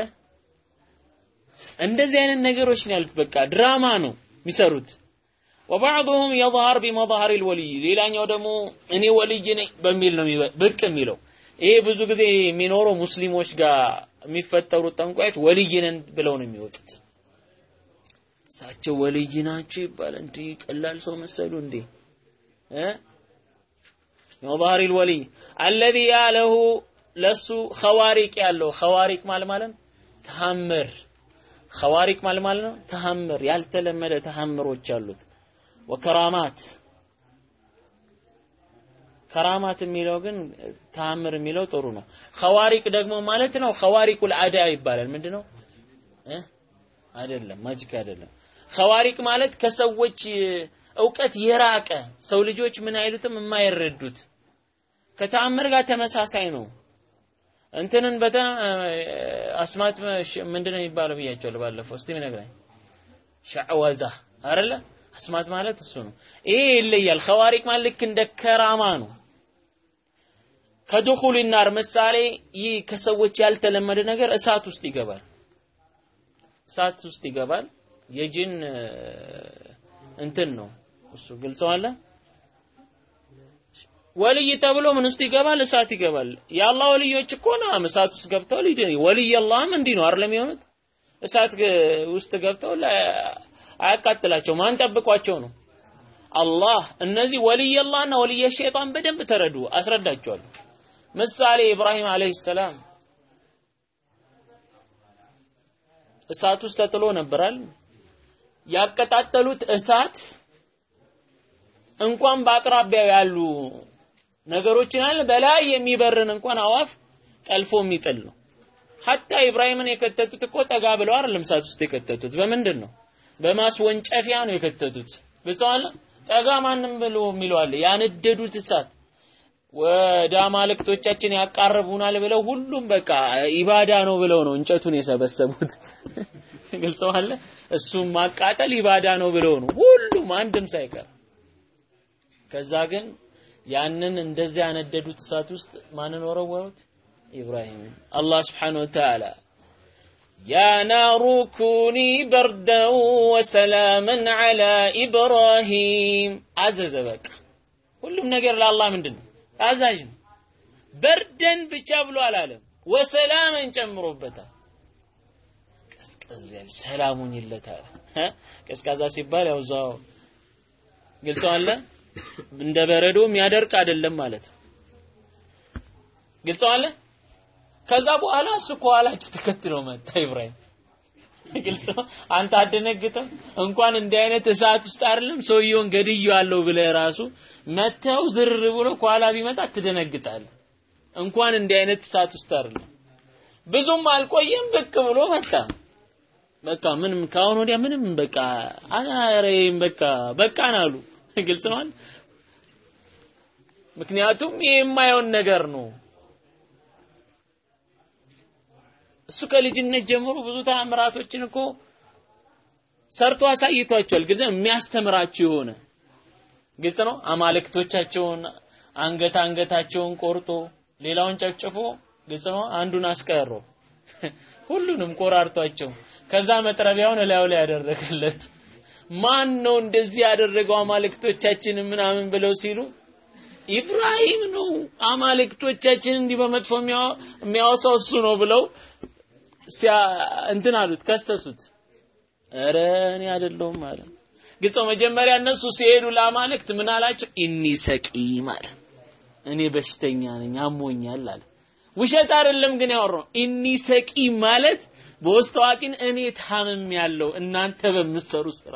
እንደዚህ አይነት ነገሮች ነው ያሉት። በቃ ድራማ ነው የሚሰሩት። ወባዕضهم يظهر بمظهر الولي ሌላኛው ደግሞ እኔ ወልይ ነኝ በሚል ነው ብቅ የሚለው። ይሄ ብዙ ጊዜ የሚኖረው ሙስሊሞች ጋር የሚፈጠሩት ጠንቋዮች ወልይ ነን ብለው ነው የሚወጡት። እሳቸው ወልይ ናቸው ይባላል። እንዴ ቀላል ሰው መሰሉ እንዴ እ መظهر الولي الذي ያለሁ ለሱ ኸዋሪቅ ያለው ኸዋሪቅ ማለት ማለት ተአምር ኸዋሪቅ ማለት ማለት ነው ተአምር ያልተለመደ ተአምሮች አሉት ወከራማት ከራማት የሚለው ግን ተአምር የሚለው ጥሩ ነው ኸዋሪቅ ደግሞ ማለት ነው ኸዋሪቁል አዳ ይባላል ምንድነው እ አይደለም ማጂክ አይደለም ኸዋሪቅ ማለት ከሰዎች እውቀት የራቀ ሰው ልጆች ምን አይሉትም የማይረዱት ከተአምር ጋር ተመሳሳይ ነው እንትንን በታ አስማት ምንድነው የሚባለው ብያቸዋለሁ ባለፈው እስቲ ምን ነግራኝ ሸዕወዛ አይደለ አስማት ማለት እሱ ነው ይሄ ይለያል ኸዋሪቅ ማለት ልክ እንደ ከራማ ነው ከዱኹል ናር ምሳሌ ይህ ከሰዎች ያልተለመደ ነገር እሳት ውስጥ ይገባል እሳት ውስጥ ይገባል የጅን እንትን ነው እሱ ግልጽ አለ ወልይ ተብሎ ምን ውስጥ ይገባል? እሳት ይገባል። የአላህ ወልዮች እኮ ነው እሳት ውስጥ ገብተው ሊድን ወልይ አላህም እንዲህ ነው አይደለም የሆኑት እሳት ውስጥ ገብተው አያቃጥላቸው ማን ጠብቋቸው ነው? አላህ። እነዚህ ወልይ አላህና ወልይ ሸይጣን በደንብ ተረዱ፣ አስረዳቸዋለሁ። ምሳሌ ኢብራሂም አለይሂ ሰላም እሳት ውስጥ ተጥሎ ነበራል። ያቀጣጠሉት እሳት እንኳን በአቅራቢያው ያሉ ነገሮችን አለ በላይ የሚበርን እንኳን አዋፍ ጠልፎ የሚጥል ነው። ሀታ ኢብራሂምን የከተቱት እኮ ጠጋ ብለው አይደለም እሳት ውስጥ የከተቱት። በምንድን ነው? በማስወንጨፊያ ነው የከተቱት። ብቻዋል ጠጋ ማንም ብሎ የሚለው አለ። ያነደዱት እሳት ወደ አማልክቶቻችን ያቃርቡናል ብለው ሁሉም በቃ ኢባዳ ነው ብለው ነው እንጨቱን የሰበሰቡት። ግልጽ አለ። እሱም ማቃጠል ኢባዳ ነው ብለው ነው ሁሉም አንድም ሳይቀር ከዛ ግን ያንን እንደዚህ ያነደዱት እሳት ውስጥ ማንን ወረወሩት? ኢብራሂም። አላህ ስብሓነሁ ወተዓላ ያ ናሩ ኩኒ በርደን ወሰላመን ዐላ ኢብራሂም አዘዘ። በቃ ሁሉም ነገር ለአላህ ምንድን ነው ታዛዥ ነው። በርደን ብቻ ብሎ አላለም፣ ወሰላመን ጨምሮበታል። ቀዝቀዝ ያለ ሰላሙን ይለታል። ቀዝቃዛ ሲባል ያው እዛው ግልጽ አለ እንደ በረዶ የሚያደርቅ አይደለም ማለት ነው። ግልጽ አለ። ከዛ በኋላ እሱ ከኋላቸው ተከትሎ መጣ ኢብራሂም። ግልጽ ነው። አንተ አደነግጠም እንኳን እንዲህ አይነት እሳት ውስጥ አይደለም ሰውየውን ገድዬዋለሁ ብለህ ራሱ መተው ዝር ብሎ ከኋላ ቢመጣ ትደነግጣለህ። እንኳን እንዲህ አይነት እሳት ውስጥ አይደለም። ብዙም አልቆየም ብቅ ብሎ መጣ። በቃ ምንም ከአሁን ወዲያ ምንም በቃ አናሬም በቃ በቃን አሉ። ግልጽ ነው። ምክንያቱም ይሄ የማየውን ነገር ነው። እሱ ከልጅነት ጀምሮ ብዙ ተአምራቶችን እኮ ሰርቶ አሳይቷቸዋል። ግን የሚያስተምራቸው የሆነ ግልጽ ነው። አማልክቶቻቸውን አንገት አንገታቸውን ቆርጦ ሌላውን ጨፍጭፎ ግልጽ ነው። አንዱን አስቀረው። ሁሉንም ቆራርጧቸው ከዛ መጥረቢያውን እላዩ ላይ ያደረገለት ማን ነው እንደዚህ ያደረገው አማልክቶቻችንን ምናምን ብለው ሲሉ ኢብራሂም ነው አማልክቶቻችን እንዲህ በመጥፎ የሚያወሳው እሱ ነው ብለው እንትን አሉት ከሰሱት ኧረ እኔ አይደለሁም አለ ግልጽ መጀመሪያ እነሱ ሲሄዱ ለአማልክት ምን አላቸው ኢኒ ሰቂም አለ እኔ በሽተኛ ነኝ አሞኛል አለ ውሸት አይደለም ግን ያወራው ኢኒ ሰቂም ማለት በውስጥ አዋቂን እኔ ታምም ያለው እናንተ በምትሰሩ ስራ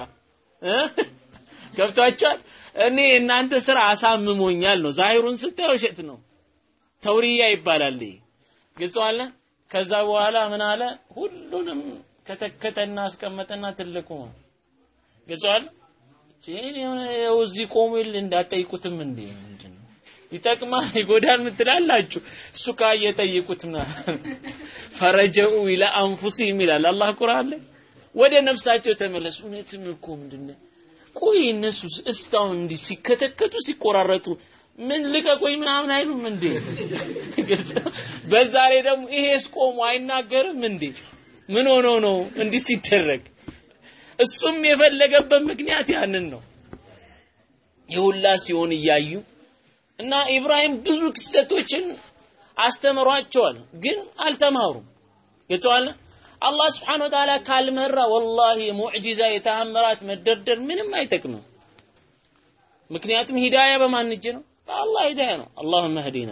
ገብቷችኋል እኔ እናንተ ስራ አሳምሞኛል ነው ዛሂሩን ስታየው ውሸት ነው ተውሪያ ይባላል ግልጽ አለ ከዛ በኋላ ምን አለ ሁሉንም ከተከተና አስቀመጠና ትልቁ ግልጿል ይኸው እዚህ ቆሙ ይል እንዳጠይቁትም እንዴ ምንድን ነው ይጠቅማል ይጎዳል ምትላላችሁ እሱ ካየ ጠይቁት ፈረጀኡ ኢላ አንፉሲሂም ይላል አላህ ቁርአን ላይ ወደ ነፍሳቸው ተመለሱ እውነትም እኮ ምንድነው ቆይ እነሱ እስካሁን እንዲህ ሲከተከቱ ሲቆራረጡ ምን ልቀቆኝ ምናምን አይሉም እንዴ በዛ ላይ ደግሞ ይሄስ ቆሞ አይናገርም እንዴ ምን ሆኖ ነው እንዲህ ሲደረግ እሱም የፈለገበት ምክንያት ያንን ነው የሁላ ሲሆን እያዩ እና ኢብራሂም ብዙ ክስተቶችን አስተምሯቸዋል ግን አልተማሩም ገጽዋለ አላህ ስብሓን ወተዓላ ካልመራ ወላሂ ሙዕጂዛ የተአምራት መደርደር ምንም አይጠቅምም ምክንያቱም ሂዳያ በማን እጅ ነው በአላህ ሂዳያ ነው አላሁመ ህዲና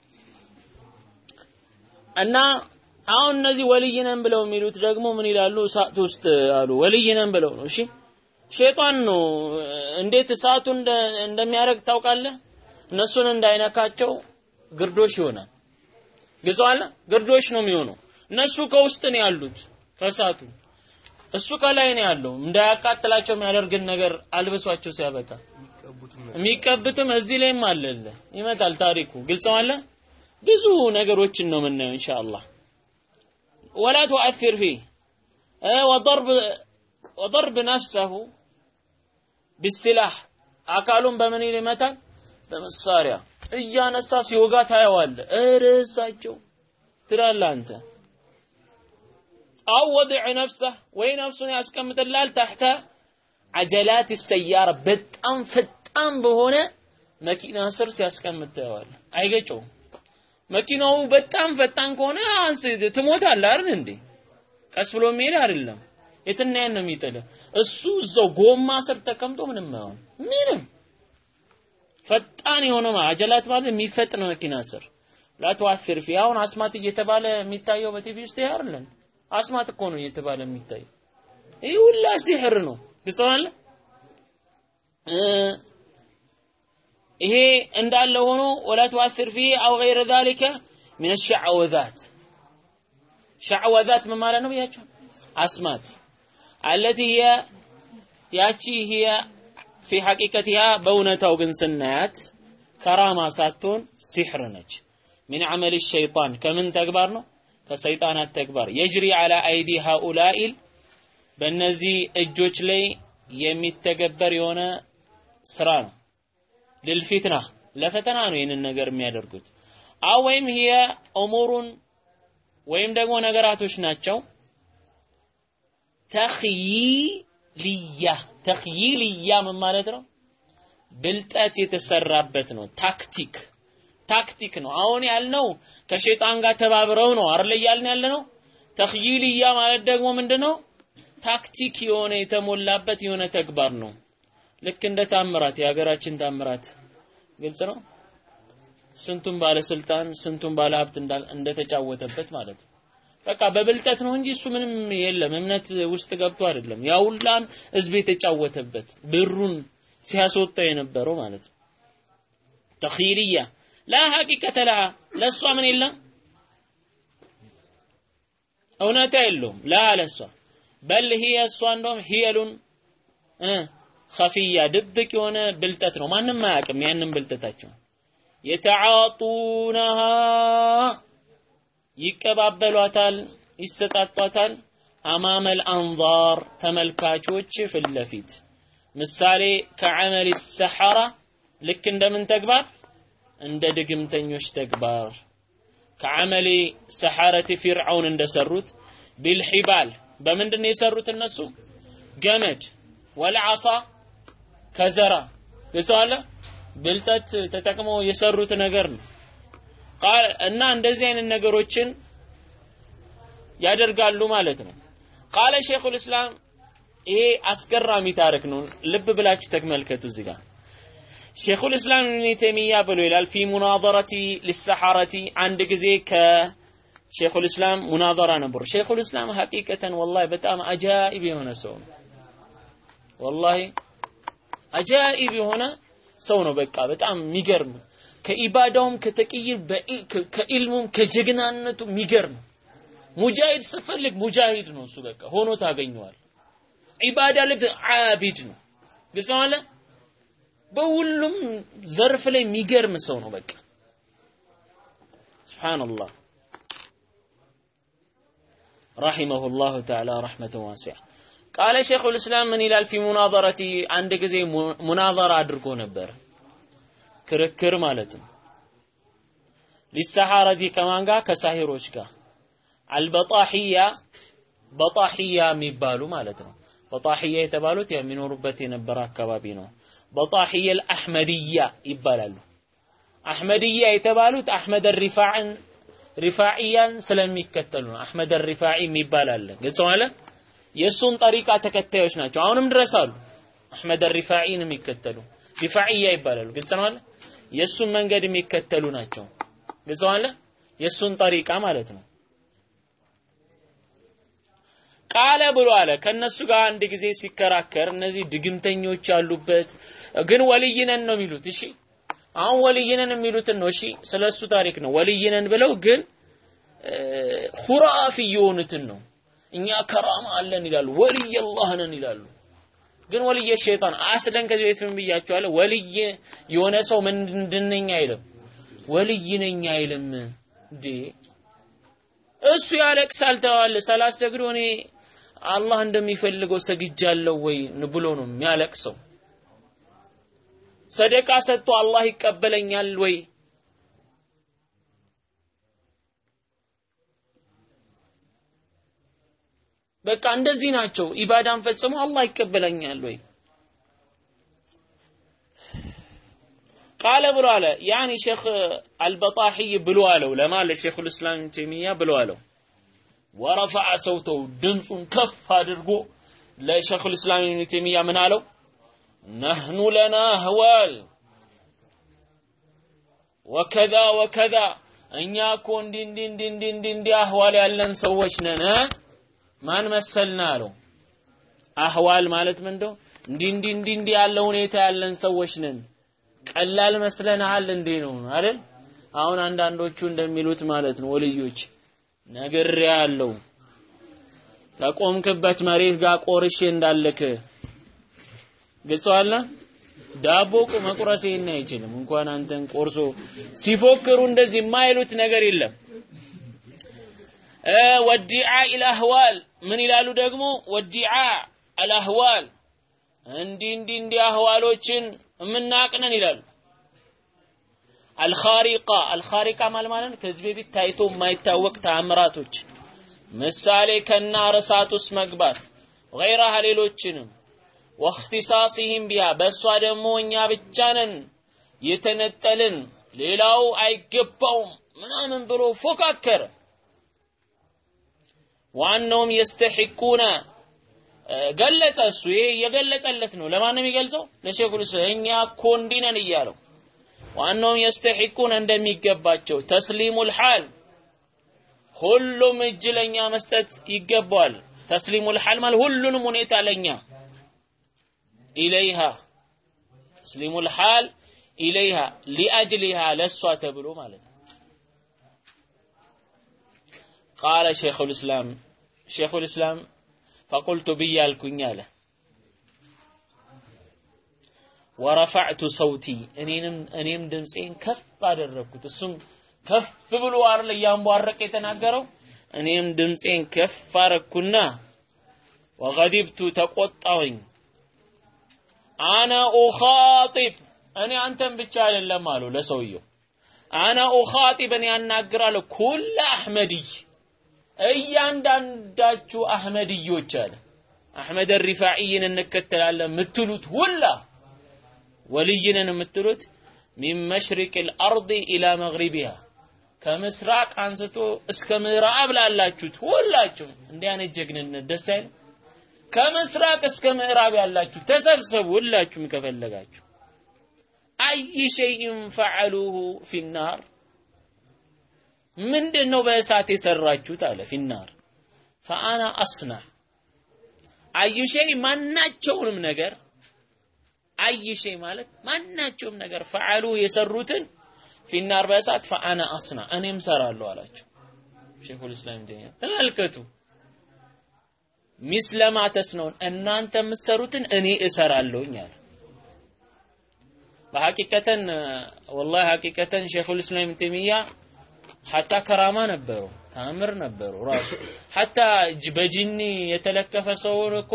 እና አሁን እነዚህ ወልይ ነን ብለው የሚሉት ደግሞ ምን ይላሉ እሳት ውስጥ አሉ ወልይ ነን ብለው ነው እሺ ሸይጣን ነው እንዴት እሳቱ እንደሚያደርግ ታውቃለህ እነሱን እንዳይነካቸው ግርዶሽ ይሆናል ግዟል ግርዶሽ ነው የሚሆነው እነሱ ከውስጥ ነው ያሉት ከእሳቱ እሱ ከላይ ነው ያለው እንዳያቃጥላቸው የሚያደርግን ነገር አልብሷቸው ሲያበቃ የሚቀብትም እዚህ ላይም አለለ ይመጣል ታሪኩ ግልጽ አለ ብዙ ነገሮችን ነው የምናየው ኢንሻአላህ ولا تؤثر فيه وضرب وضرب نفسه بالسلاح አካሉን በምን ይመታል በመሳሪያ እያነሳ ሲወጋ ታየዋለ እርሳቸው ትላለህ አንተ አው ወድዕ ነፍሰህ ወይ ነፍሱን ያስቀምጥላል ታሕተ አጀላት ሰያራ በጣም ፈጣን በሆነ መኪና ስር ሲያስቀምጥ ታየዋለህ አይገጨውም መኪናው በጣም ፈጣን ከሆነ አንስ ትሞታለህ አይደል እንዴ ቀስ ብሎ የሚሄድ አይደለም የትና ያን ነው የሚጥልህ እሱ እዛው ጎማ ስር ተቀምጦ ምንም አይሆን ምንም ፈጣን የሆነ አጀላት ማለት የሚፈጥን መኪና ስር ላትዋፊር ፊ አሁን አስማት እየተባለ የሚታየው በቲቪ ውስጥ ይሄ አይደለም አስማት እኮ ነው እየተባለ የሚታየው ይህ ሁላ ሲሕር ነው ግልጽ ይሄ እንዳለ ሆኖ ወላ ትዋሲር ፊ አው ገይረ ዛሊከ ምን ሸዕወዛት ሸዕወዛት ምን ማለት ነው ብያቸው አስማት አለቲ ሂየ ያቺ ሂየ ፊ ሐቂቀቲሃ በእውነታው ግን ስናያት ከራማ ሳትሆን ሲሕር ነች ሚን ዐመል ሸይጣን ከምን ተግባር ነው ከሰይጣናት ተግባር የጅሪ ዐላ አይዲ ሃኡላኢል በእነዚህ እጆች ላይ የሚተገበር የሆነ ስራ ነው ልልፊትና ለፈተና ነው ይህንን ነገር የሚያደርጉት አው ወይም ሂየ እሙሩን ወይም ደግሞ ነገራቶች ናቸው ተኽይልያ ተኽይልያ ምን ማለት ነው ብልጠት የተሰራበት ነው ታክቲክ ታክቲክ ነው አሁን ያልነው ከሸይጣን ጋር ተባብረው ነው አይደል እያልን ያለ ነው ተኽይልያ ማለት ደግሞ ምንድነው ታክቲክ የሆነ የተሞላበት የሆነ ተግባር ነው ልክ እንደ ታምራት የሀገራችን ታምራት ግልጽ ነው ስንቱን ባለስልጣን ስንቱን ባለ ሀብት እንደተጫወተበት ማለት ነው በቃ በብልጠት ነው እንጂ እሱ ምንም የለም እምነት ውስጥ ገብቶ አይደለም ያ ሁላን ህዝብ የተጫወተበት ብሩን ሲያስወጣ የነበረው ማለት ነው ተኺልያ ላ ሐቂቀተ ለሃ ለእሷ ምን የለም እውነታ የለውም ላ ለእሷ በል ሂየ እሷ እንደውም ሂየሉን ኸፊያ ድብቅ የሆነ ብልጠት ነው ማንም አያውቅም ያንን ብልጠታቸው የተዓጡነሃ ይቀባበሏታል ይሰጣጧታል አማመል አንዛር ተመልካቾች ፊት ለፊት ምሳሌ ከዐመል ሰሐራ ልክ እንደምን ተግባር እንደ ድግምተኞች ተግባር ከዐመል ሰሐረት ፊርዓውን እንደሰሩት ቢልሒባል በምንድን ነው የሰሩት እነሱ ገመድ ወልዓሳ ከዘራ ግልጸዋለ ብልጠት ተጠቅመው የሰሩት ነገር ነው እና እንደዚህ አይነት ነገሮችን ያደርጋሉ ማለት ነው ቃለ ሼኹል እስላም ይሄ አስገራሚ ታሪክ ነው ልብ ብላችሁ ተመልከቱ እዚህ ጋር ሼኹል እስላም ኢብኑ ተይሚያ ብሎ ይላል ፊ ሙናዘረቲ ሊሰሐረቲ አንድ ጊዜ ከሼኹል እስላም ሙናዘራ ነበሩ ሼኹል እስላም ሐቂቀተን ወላሂ በጣም አጃኢብ የሆነ ሰው ነው ወላሂ አጃኢብ የሆነ ሰው ነው በቃ በጣም የሚገርም ከኢባዳውም ከተቅይር ከኢልሙም ከጀግናነቱ የሚገርም ሙጃሂድ ስፈልግ ሙጃሂድ ነው እሱ በቃ ሆኖ ታገኘዋል ኢባዳ ልብ አቢድ ነው ግልጽ አለ በሁሉም ዘርፍ ላይ የሚገርም ሰው ነው በቃ ሱብሃንአላህ رحمه الله تعالى رحمة واسعة قال شيخ الإسلام من إلى في مناظرتي عند ጊዜ ሙናዘራ አድርጎ ነበር ክርክር ማለት ነው ሊሰሐረቲ ከማን ጋር ከሳሂሮች ጋር አልበጣሂያ በጣሂያ የሚባሉ ማለት ነው በጣሂያ የተባሉት የሚኖሩበት የነበረ አካባቢ ነው በጣሂያ አልአሕመድያ ይባላሉ አሕመድያ የተባሉት አሕመድ ሪፋዕን ሪፋዕያን ስለሚከተሉ ነው አሕመድ ሪፋዒ የሚባል አለ ግልጽ ማለት የእሱን ጠሪቃ ተከታዮች ናቸው አሁንም ድረስ አሉ አሕመድ ሪፋዒን የሚከተሉ ሪፋዕያ ይባላሉ ግልጽ ነው አለ የእሱን መንገድ የሚከተሉ ናቸው ግልጽ አለ የእሱን ጠሪቃ ማለት ነው ቃለ ብሎ አለ ከነሱ ጋር አንድ ጊዜ ሲከራከር እነዚህ ድግምተኞች ያሉበት ግን ወልይነን ነው የሚሉት እሺ አሁን ወልይነን የሚሉትን ነው እሺ ስለሱ ታሪክ ነው ወልይነን ብለው ግን ሁራፊ የሆኑትን ነው እኛ ከራማ አለን ይላሉ ወልይ አላህ ነን ይላሉ ግን ወልይ ሸይጣን አስለን ከዚህ በፊት ምን ብያቸዋለሁ ወልይ የሆነ ሰው ምንድነኝ አይልም ወልይ ነኝ አይልም እንዴ እሱ ያለቅሳል ተዋለ ሰላት ሰግዶ እኔ አላህ እንደሚፈልገው ሰግጃለሁ ወይ ብሎ ነው የሚያለቅሰው ሰደቃ ሰጥቶ አላህ ይቀበለኛል ወይ በቃ እንደዚህ ናቸው ኢባዳን ፈጽሞ አላህ ይቀበለኛል ወይ ቃለ ብሎ አለ ያኒ ሼክ አልበጣሂይ ብሎ አለው ለማለት ሼክ ልእስላም ተይሚያ ብሎ አለው ወረፈዐ ሰውተው ድምፁን ከፍ አድርጎ ለሼክ ልእስላም ኢብኑ ተይሚያ ምን አለው ነህኑ ለና ህዋል ወከዛ ወከዛ እኛ እኮ እንዲ እንዲ እንዲ እንዲ እንዲ እንዲ አህዋል ያለን ሰዎች ነን ማን መሰልና አለው አህዋል ማለት ምንድነው እንዲ እንዲ እንዲ እንዲ ያለ ሁኔታ ያለን ሰዎች ነን ቀላል መስለናል እንዴ ነው አይደል አሁን አንዳንዶቹ እንደሚሉት ማለት ነው ወልዮች ነግሬ ያለው ከቆምክበት መሬት ጋር ቆርሼ እንዳለክ ግልጸዋለ ዳቦ መቁረስ ይሄን አይችልም እንኳን አንተን ቆርሶ ሲፎክሩ እንደዚህ የማይሉት ነገር የለም ወዲዓ ኢላህዋል ምን ይላሉ ደግሞ ወዲዓ አልአህዋል እንዲህ እንዲህ እንዲህ አህዋሎችን የምናቅነን ይላሉ አልኻሪቃ አልኻሪቃ ማለት ማለት ከዚህ በፊት ታይቶ የማይታወቅ ተአምራቶች ምሳሌ ከና እሳት ውስጥ መግባት ገይራሃ ሌሎችንም ወእክትሳሲህም ቢሃ በእሷ ደግሞ እኛ ብቻ ነን የተነጠልን ሌላው አይገባውም ምናምን ብሎ ፎካከረ ዋናውም የስተሒቁነ ገለጸ እሱ ይሄ የገለጸለት ነው ለማን ነው የሚገልጸው ለሼኹል እኛ እኮ እንዲህ ነን እያለው ዋናውም የስተሒቁነ እንደሚገባቸው ተስሊሙል ሐል ሁሉም እጅ ለኛ መስጠት ይገባዋል ተስሊሙል ሐል ማለት ሁሉንም ሁኔታ ለኛ ኢለይሃ ተስሊሙል ሐል ኢለይሃ ሊአጅሊሃ ለሷ ተብሎ ማለት ነው ቃለ ሼኹል እስላም ሼኹል እስላም ፈቁልቱ ብያልኩኝ አለ ወረፈዕቱ ሰውቲ እኔንም እኔም ድምፄን ከፍ አደረግኩት እሱም ከፍ ብሎ አይደል እያንቧረቀ የተናገረው እኔም ድምፄን ከፍ አረግኩና ወገዲብቱ ተቆጣሁኝ አነ ኡኻጢብ እኔ አንተን ብቻ አይደለም አሉ ለሰውየው አነ ኡኻጢብ እኔ ያናግራለሁ ኩለ አሕመድይ እያንዳንዳችሁ አህመድዮች አለ አሕመድ ሪፋዒን እንከተላለን የምትሉት ሁላ ወልይንን የምትሉት ሚን መሽሪቅ ልአርድ ኢላ መግሪቢሃ ከምስራቅ አንስቶ እስከ ምዕራብ ላላችሁት ሁላችሁ እንዲህ አይነት ጀግንነት ደስ አይልም? ከምስራቅ እስከ ምዕራብ ያላችሁ ተሰብሰቡ፣ ሁላችሁም ከፈለጋችሁ። አይ ሸይን ፈዐሉሁ ፊናር ምንድን ነው በእሳት የሰራችሁት አለ ፊናር ፈአና አስናዕ አይ ሸይ ማናቸውንም ነገር አይ ሸይ ማለት ማናቸውም ነገር ፈዐሉ የሰሩትን ፊናር በእሳት ፈአና አስና እኔም ሰራለሁ አላቸው። ሼኹል እስላም ተይሚያ ተመልከቱ። ሚስለማ ተስነውን እናንተ የምትሰሩትን እኔ እሰራለሁኝ አለ። በሐቂቀተን ወላሂ ሐቂቀተን ሼኹል እስላም ተይሚያ ሐታ ከራማ ነበሩ፣ ታምር ነበሩ። ራሱ ሐታ በጂኒ የተለከፈ ሰውን እኮ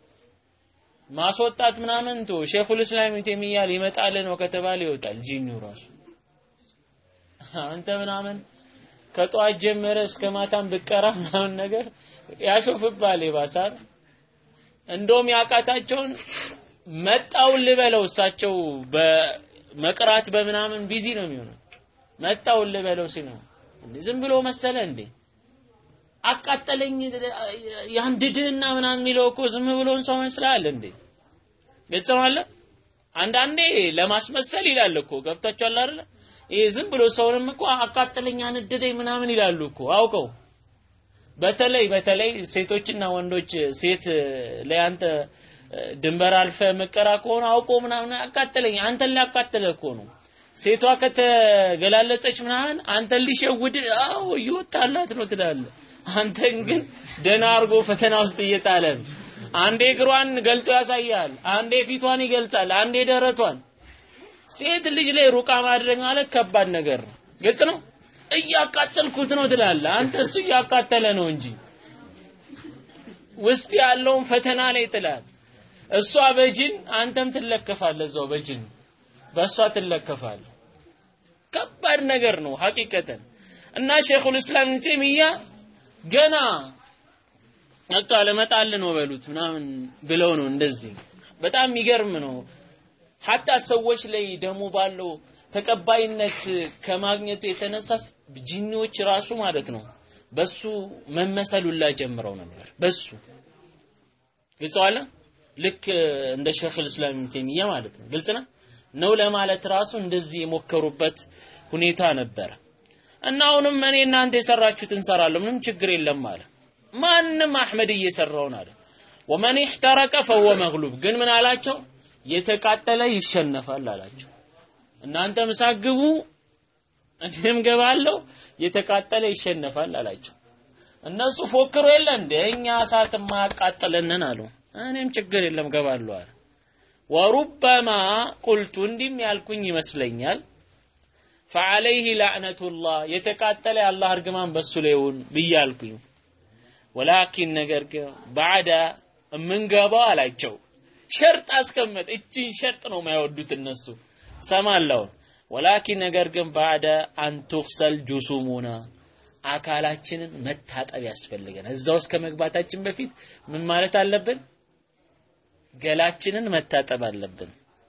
ማስወጣት ምናምን ቶ ሼኹል እስላም ተይሚያ ሊመጣል ነው ከተባለ ይወጣል ጂኒው ራሱ አንተ ምናምን ከጠዋት ጀመረ እስከ ማታም ብቀራ ምናምን ነገር ያሾፍባል ይባሳል። እንደውም ያቃታቸውን መጣውን ልበለው እሳቸው በመቅራት በምናምን ቢዚ ነው የሚሆነው። መጣውን ልበለው ሲል ነው ዝም ብሎ መሰለ እንዴ አቃጠለኝ ያንድድህና ምናምን የሚለው እኮ ዝም ብሎን ሰው መስላል እንዴ ግልጽ ነው አለ። አንዳንዴ ለማስመሰል ይላል እኮ ገብታችኋል አይደለ? ይሄ ዝም ብሎ ሰውንም እኮ አቃጠለኝ አነደደኝ ምናምን ይላሉ እኮ አውቀው። በተለይ በተለይ ሴቶችና ወንዶች ሴት ላይ አንተ ድንበር አልፈ መቀራ ከሆነ አውቆ ምናምን አቃጠለኝ አንተን ሊያቃጥለ እኮ ነው። ሴቷ ከተገላለጸች ምናምን አንተን ሊሸውድ አዎ እየወጣላት ነው ትላለህ። አንተን ግን ደህና አድርጎ ፈተና ውስጥ እየጣለ ነው። አንዴ እግሯን ገልጦ ያሳያል፣ አንዴ ፊቷን ይገልጻል፣ አንዴ ደረቷን ሴት ልጅ ላይ ሩቃ ማድረግ ማለት ከባድ ነገር ነው። ግልጽ ነው። እያቃጠልኩት ነው ትላለህ። አንተ እሱ እያቃጠለ ነው እንጂ ውስጥ ያለውን ፈተና ላይ ጥላል። እሷ በጅን አንተም ትለከፋለህ፣ እዛው በጅን በእሷ ትለከፋለህ። ከባድ ነገር ነው ሐቂቀተን እና ሼኹል እስላም ኢብኑ ተይሚያ ገና በቃ ለመጣል ነው በሉት ምናምን ብለው ነው እንደዚህ። በጣም የሚገርም ነው። ሐታ ሰዎች ላይ ደግሞ ባለው ተቀባይነት ከማግኘቱ የተነሳ ጂኒዎች ራሱ ማለት ነው በሱ መመሰሉላ ጀምረው ነበር። በሱ ግልጽ አለ። ልክ እንደ ሸይኹል እስላም ኢብኑ ተይሚያ ማለት ነው። ግልጽ ነው ነው ለማለት ራሱ እንደዚህ የሞከሩበት ሁኔታ ነበረ። እና አሁንም እኔ እናንተ የሰራችሁትን እንሰራለሁ ምንም ችግር የለም አለ። ማንም አህመድ እየሰራውን አለ። ወመን ኢህተረቀ ፈወ መግሉብ ግን ምን አላቸው? የተቃጠለ ይሸነፋል አላቸው። እናንተ ምሳት ግቡ እኔም ገባለሁ፣ የተቃጠለ ይሸነፋል አላቸው። እነሱ ፎክሮ የለ እንደ እኛ እሳት የማያቃጥለንን አሉ። እኔም ችግር የለም ገባለሁ አለ። ወሩበማ ቁልቱ እንዲህም ያልኩኝ ይመስለኛል ፈዐለይህ ላዕነቱላህ የተቃጠለ የአላህ እርግማን በሱ ላይ ይሁን ብያልኩኝ። ወላኪን ነገር ግን ባዕዳ የምንገባው አላቸው ሸርጥ አስቀመጥ። እቺን ሸርጥ ነው የማይወዱት እነሱ ሰማለውን። ወላኪን ነገር ግን ባዕደ አንቱክሰል ጁሱሙና አካላችንን መታጠብ ያስፈልገን። እዛ ውስጥ ከመግባታችን በፊት ምን ማለት አለብን? ገላችንን መታጠብ አለብን።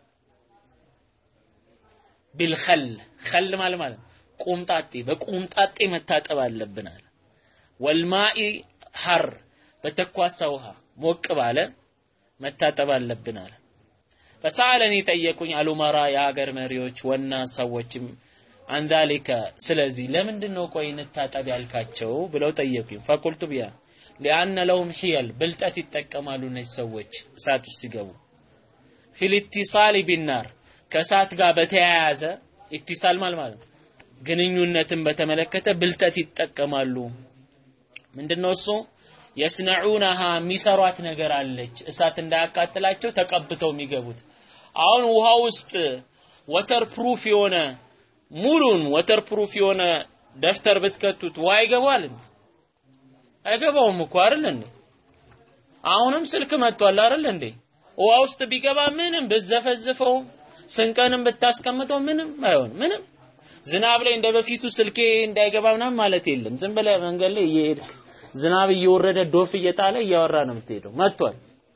ቢልኸል ኸል ማለት ማለት ቁምጣጤ በቁምጣጤ መታጠብ አለብን አለ። ወልማኢ ሐር በተኳሳ ውሃ ሞቅ ባለ መታጠብ አለብን አለ። ፈሰአለኒ ጠየቁኝ አሉመራ የሀገር መሪዎች ወና ሰዎችም አንዛሊከ ስለዚህ ለምንድን ነው ቆይ እንታጠብ ያልካቸው ብለው ጠየቁኝ። ፈቁልቱ ቢያ ሊአነ ለሁም ሒየል ብልጠት ይጠቀማሉ እነዚህ ሰዎች እሳት ውስጥ ሲገቡ ፊል ኢትሳሊ ቢናር ከእሳት ጋር በተያያዘ ኢትሳል ማለት ማለት ነው ግንኙነትን በተመለከተ ብልጠት ይጠቀማሉ። ምንድነው እሱ? የስነዑነሃ የሚሰሯት ነገር አለች እሳት እንዳያቃጥላቸው ተቀብተው የሚገቡት። አሁን ውሃ ውስጥ ወተር ፕሩፍ የሆነ ሙሉን ወተር ፕሩፍ የሆነ ደፍተር ብትከቱት ውሃ ይገባል እንዴ? አይገባውም እኮ አይደል እንዴ? አሁንም ስልክ መጥቷል አይደል እንዴ? ውሃ ውስጥ ቢገባ ምንም ብዘፈዝፈው ስንቀንም ብታስቀምጠው ምንም አይሆን ምንም ዝናብ ላይ እንደ በፊቱ ስልኬ እንዳይገባ ምናምን ማለት የለም። ዝም ብለህ መንገድ ላይ እየሄድክ ዝናብ እየወረደ ዶፍ እየጣለ እያወራ ነው የምትሄደው። መጥቷል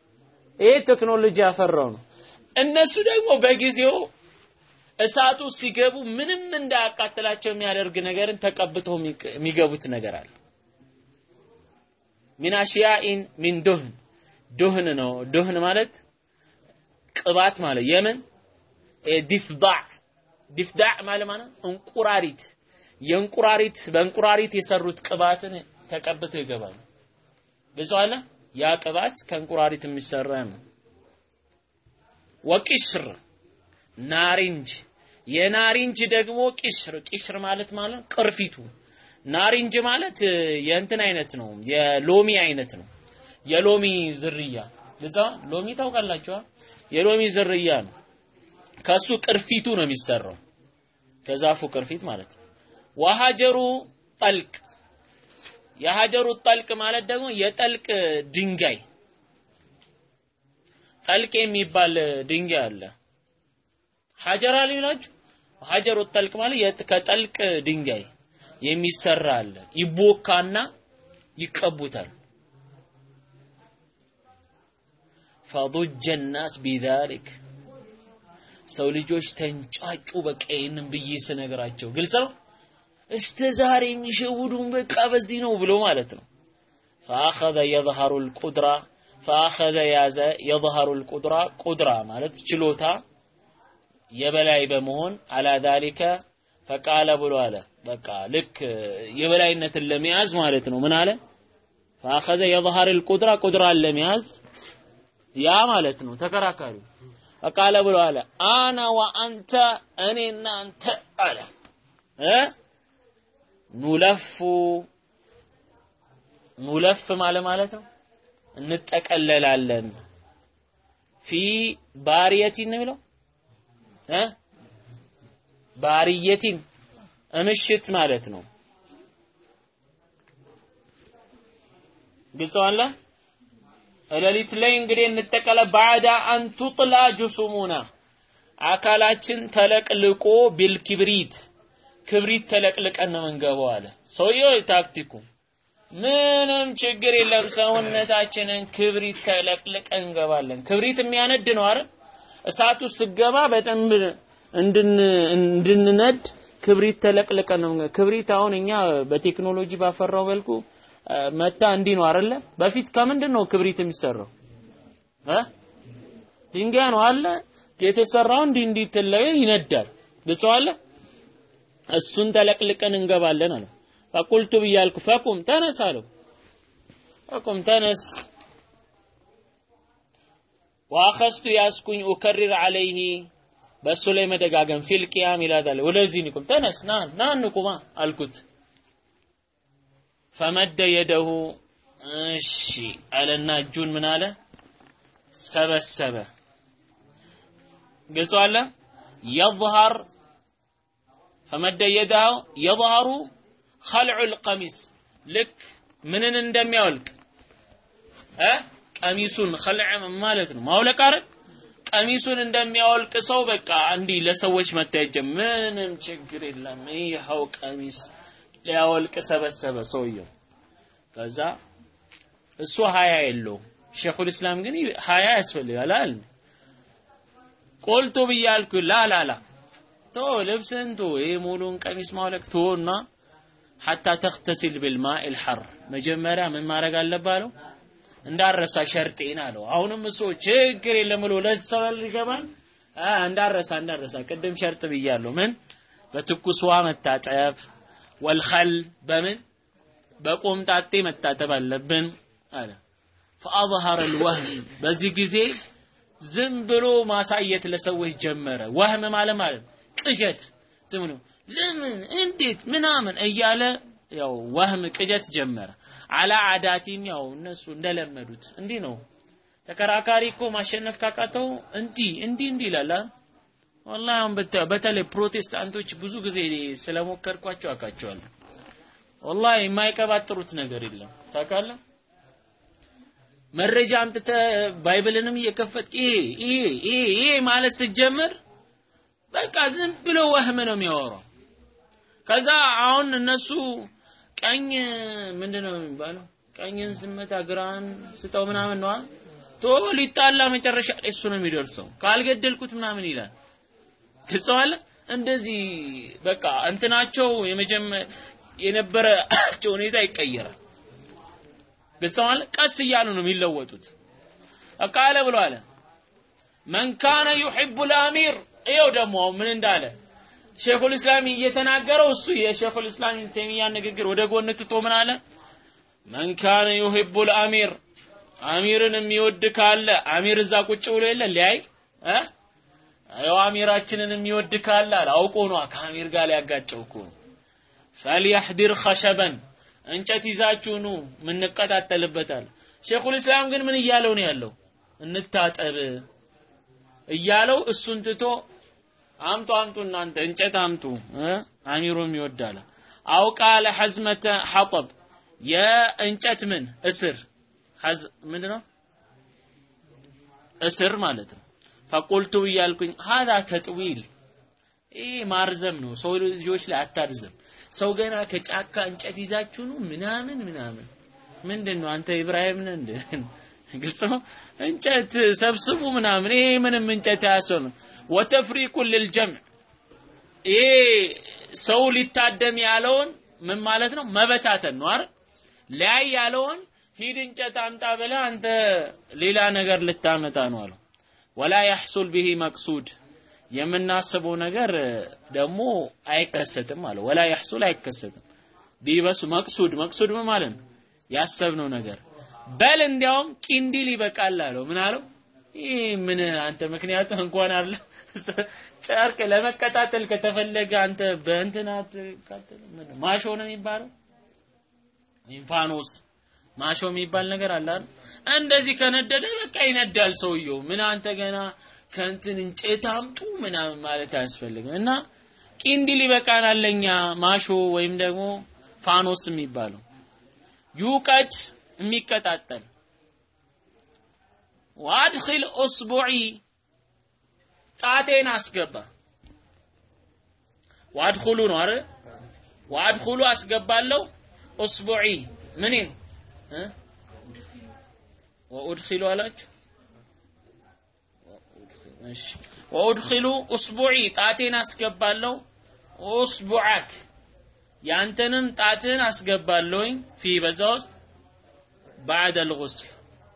ይሄ ቴክኖሎጂ ያፈራው ነው። እነሱ ደግሞ በጊዜው እሳቱ ሲገቡ ምንም እንዳያቃጥላቸው የሚያደርግ ነገርን ተቀብተው የሚገቡት ነገር አለ። ሚን አሽያኢን ሚን ዱህን ዱህን ነው። ዱህን ማለት ቅባት ማለት የምን ዲፍዳዕ ዲፍዳዕ ማለት ማለት እንቁራሪት የእንቁራሪት በእንቁራሪት የሰሩት ቅባትን ተቀብተው ይገባሉ። ብዙ አለ ያ ቅባት ከእንቁራሪት የሚሰራ ነው። ወቂሽር ናሪንጅ የናሪንጅ ደግሞ ቂሽር ቂሽር ማለት ማለት ቅርፊቱ ናሪንጅ ማለት የእንትን አይነት ነው፣ የሎሚ አይነት ነው። የሎሚ ዝርያ ለዛ ሎሚ ታውቃላችሁ? የሎሚ ዝርያ ነው። ከሱ ቅርፊቱ ነው የሚሰራው፣ ከዛፉ ቅርፊት ማለት ነው። ወሀጀሩ ጠልቅ የሀጀሩ ጠልቅ ማለት ደግሞ የጠልቅ ድንጋይ ጠልቅ የሚባል ድንጋይ አለ። ሀጀር አልላችሁ ሀጀሩ ጠልቅ ማለት ከጠልቅ ድንጋይ የሚሰራ አለ። ይቦካና ይቀቡታል። ፈضج الناس بذلك ሰው ልጆች ተንጫጩ። በቃ ይህንን ብዬ ስነግራቸው ግልጽ ነው። እስተ ዛሬ የሚሸውዱን በቃ በዚህ ነው ብሎ ማለት ነው። فأخذ يظهر القدرة فأخذ ያዘ يظهر القدرة ቁድራ ማለት ችሎታ የበላይ በመሆን አላ ذلك ፈቃለ ብሎ አለ። በቃ ልክ የበላይነትን ለመያዝ ማለት ነው። ምን አለ? فأخذ يظهر القدرة ቁድራን ለመያዝ ያ ማለት ነው ተከራካሪው ፈቃለ ብሎ አለ አና ወአንተ እኔና አንተ አለ እ ኑለፉ ኑለፍ ማለት ማለት ነው እንጠቀለላለን ፊ ባሪየቲን ነው የሚለው እ ባሪየቲን ምሽት ማለት ነው ግልጽ አለ ሌሊት ላይ እንግዲህ እንጠቀለ ባዕዳ አን ቱጥላ ጁሱሙና አካላችን ተለቅልቆ ቢልኪብሪት ክብሪት ተለቅልቀን ነው የምንገባው አለ ሰውየው ታክቲኩ ምንም ችግር የለም ሰውነታችንን ክብሪት ተለቅልቀን እንገባለን ክብሪት የሚያነድ ነው አይደል እሳቱ ስገባ በደንብ እንድንነድ ክብሪት ተለቅልቀን ነው ክብሪት አሁን እኛ በቴክኖሎጂ ባፈራው መልኩ መታ እንዲህ ነው አይደለ? በፊት ከምንድን ነው ክብሪት የሚሰራው? እ ድንጋይ ነው አለ የተሰራው እንዲህ እንዲህ ትለየ ይነዳል። ግልጽ አለ። እሱን ተለቅልቀን እንገባለን አለ። ፈቁልቱ ብያልኩ ፈቁም ተነስ አለው። ፈቁም ተነስ ወአኸስቱ ያስኩኝ ኡከሪር አለይህ በእሱ ላይ መደጋገም ፊል ቂያም ይላታል። ወደዚህ ንቁም ተነስ ና ና ንቁማ አልኩት። ፈመደ የደሁ እሺ አለና እጁን ምን አለ ሰበሰበ ግልጽ አለ የظهر ፈመደ የደሁ የظهሩ خلع القميص ልክ ምንን እንደሚያወልቅ እ ቀሚሱን خلع ማለት ነው ማውለቅ አይደል ቀሚሱን እንደሚያወልቅ ሰው በቃ እንዲህ ለሰዎች መታየት ምንም ችግር የለም ይኸው ቀሚስ ሊያወልቅ ሰበሰበ ሰውየው። ከዛ እሱ ሀያ የለውም። ሼኹል እስላም ግን ሀያ ያስፈልጋል አለ። ቆልቶ ብያልኩ ላላላ ቶ ልብስን ቶ ይሄ ሙሉን ቀሚስ ማውለቅ ቶና ሐታ ተክተሲል ቢልማኢ ልሐር መጀመሪያ ምን ማድረግ አለብህ አለው። እንዳረሳ ሸርጤን አለው። አሁንም እሱ ችግር የለም ብሎ ለሰው ይገባል። እንዳረሳ እንዳረሳ ቅድም ሸርጥ ብያለሁ። ምን በትኩስ ውሃ መታጠብ ወልኸል በምን በቆምጣጤ መታጠብ አለብን አለ። ፈአظهر الوهم በዚህ ጊዜ ዝም ብሎ ማሳየት ለሰዎች ጀመረ። ወህም ማለት ማለት ቅዠት ዝም ብሎ ለምን እንዴት ምናምን እያለ ያው ወህም ቅዠት ጀመረ። አላ አዳቲም ያው እነሱ እንደለመዱት እንዲህ ነው። ተከራካሪ እኮ ማሸነፍ ካቃተው እንዲህ እንዲህ እንዲህ ይላል። ወላሂ አሁን በተለይ ፕሮቴስታንቶች ብዙ ጊዜ ስለሞከርኳቸው አውቃቸዋለሁ። ወላሂ የማይቀባጥሩት ነገር የለም ታውቃለህ። መረጃ አምጥተ ባይብልንም እየከፈት ይሄ ይሄ ይሄ ይሄ ማለት ስትጀምር በቃ ዝም ብሎ ወህም ነው የሚያወራው። ከዛ አሁን እነሱ ቀኝ ምንድነው የሚባለው? ቀኝን ስመታ ግራን ስጠው ምናምን ነዋ። ቶ ሊጣላ መጨረሻ ላይ እሱ ነው የሚደርሰው። ካልገደልኩት ምናምን ይላል። ግልጸዋለ እንደዚህ በቃ እንትናቸው የመጀመ የነበረቸው ሁኔታ ይቀየራል። ግልጸዋለ ቀስ እያሉ ነው የሚለወጡት። ቃለ ብሎ አለ መን ካነ ዩሒቡ ልአሚር ይኸው ደግሞ ምን እንዳለ ሼኹል እስላም እየተናገረው እሱ የሼኹል እስላም ተይሚያ ንግግር ወደ ጎን ትቶ ምን አለ መን ካነ ዩሒቡ ልአሚር አሚርን የሚወድ ካለ አሚር እዛ ቁጭ ብሎ የለ ሊያይ እ ያው አሚራችንን የሚወድ ካለ አለ አውቆ ነው ከአሚር ጋር ሊያጋጨው እኮ ፈልያህዲር ኸሸበን እንጨት ይዛችሁ ኑ ምንቀጣጠልበታል ሼኹል እስላም ግን ምን እያለው ነው ያለው እንታጠብ እያለው እሱን ትቶ አምጡ አምጡ እናንተ እንጨት አምጡ እ አሚሩም ይወዳል አውቃ ለሐዝመተ ሐጠብ የእንጨት ምን እስር ሐዝ ምንድነው እስር ማለት ነው ፈቁልቱ እያልኩኝ ሀዛ ተጥዊል ይህ ማርዘም ነው ሰው ልጆች ላይ አታርዝም ሰው ገና ከጫካ እንጨት ይዛችሁ ነው ምናምን ምናምን ምንድን ነው አንተ ኢብራሂም ነህ እንደ ግልጽ ነው እንጨት ሰብስቡ ምናምን ይሄ ምንም እንጨት አያሰኑ ወተፍሪቁ ልልጀምዕ ይሄ ሰው ሊታደም ያለውን ምን ማለት ነው መበታተን ነው አይደል ላይ ያለውን ሂድ እንጨት አምጣ ብለህ አንተ ሌላ ነገር ልታመጣ ነው አለው ወላ ያሕሱል ቢሂ መቅሱድ የምናስበው ነገር ደግሞ አይከሰትም አለ ወላ ያሕሱል አይከሰትም ቢበሱ መቅሱድ መቅሱድ ምን ማለት ነው ያሰብነው ነገር በል እንዲያውም ቂንዲል ይበቃል አለው ምን አለው ይህ ምን አንተ ምክንያቱም እንኳን አለ ጨርቅ ለመቀጣጠል ከተፈለገ አንተ በእንትናት ማሾ ነው የሚባለው ኢንፋኖስ ማሾ የሚባል ነገር አለ አይደል እንደዚህ ከነደደ በቃ ይነዳል ሰውየው ምን አንተ ገና ከእንትን እንጨት አምጡ ምናምን ማለት አያስፈልግም እና ቂንዲል ይበቃናል ለኛ ማሾ ወይም ደግሞ ፋኖስ የሚባለው ዩቀድ የሚቀጣጠል ዋድኺል ኡስቡዒ ጣቴን አስገባ ዋድኹሉ ነው አይደል ዋድኹሉ አስገባለሁ ኡስቡዒ ምኔን እ ወኡድኺሉ አላችሁ እሺ ወኡድኺሉ ኡስቡዒ ጣቴን አስገባለሁ ኡስቡዓክ ያንተንም ጣትህን አስገባለሁኝ ፊ በዛ ውስጥ ባዕደ ልጉስል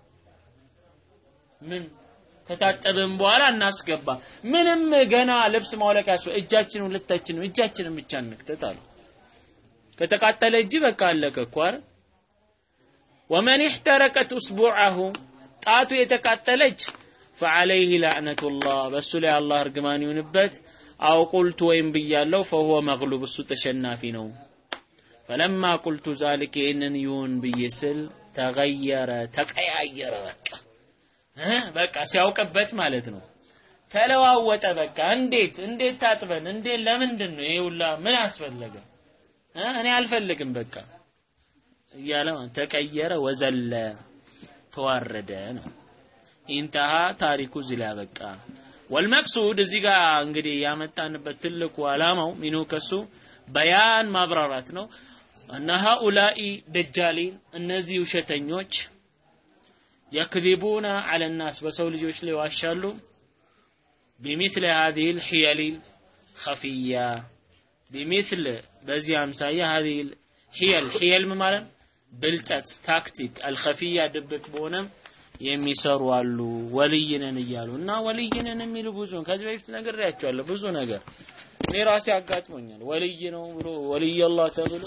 ምን ከታጠብን በኋላ እናስገባ ምንም ገና ልብስ ማውለቅ ያስፈ እጃችን ሁለታችን እጃችንን ብቻ እንክተት አሉ ከተቃጠለ እጅ በቃ አለቀ እኮ አይደል ወመን እሕተረቀት እስቡዐሁ ጣቱ የተቃጠለች ፈዐለይህ ላዕነቱላህ በእሱ ላይ አላህ እርግማን ይሁንበት አው ቁልቱ ወይም ብያለው ፈሁወ መግሉብ እሱ ተሸናፊ ነው ፈለማ ቁልቱ ዛሊክ ይህንን ይሁን ብዬ ስል ተገየረ ተቀያየረ በቃ እ በቃ ሲያውቅበት ማለት ነው ተለዋወጠ በቃ እንዴት እንዴት ታጥበን እንዴት ለምንድን ነው ይሄ ሁላ ምን አስፈለገ እ እኔ አልፈልግም በቃ እያለ ተቀየረ ወዘለ ተዋረደ ነው ኢንተሃ ታሪኩ እዚህ ላይ በቃ ወልመቅሱድ እዚህ ጋር እንግዲህ ያመጣንበት ትልቁ አላማው ሚኑ ከሱ በያን ማብራራት ነው እነ ሃኡላኢ ደጃሊን እነዚህ ውሸተኞች የክዚቡና አለ ናስ በሰው ልጆች ላይ ዋሻሉ ቢሚስል هذه الحيل الخفية ቢሚስል በዚህ አምሳያ هذه الحيل حيل ማለት ብልጠት ታክቲክ አልኸፊያ ድብቅ በሆነም የሚሰሩ አሉ ወልይነን እያሉ እና ወልይነን የሚሉ ብዙ ከዚህ በፊት ነግሬያቸዋለሁ ብዙ ነገር እኔ ራሴ አጋጥሞኛል ወልይ ነው ብሎ ወልይ አላህ ተብሎ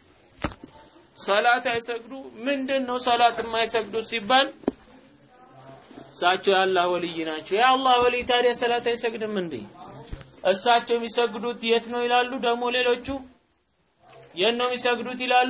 ሰላት አይሰግዱ ምንድን ነው ሰላት የማይሰግዱ ሲባል እሳቸው የአላህ ወልይ ናቸው የአላህ ወልይ ታዲያ ሰላት አይሰግድም እንዴ እሳቸው የሚሰግዱት የት ነው ይላሉ ደግሞ ሌሎቹ የት ነው የሚሰግዱት ይላሉ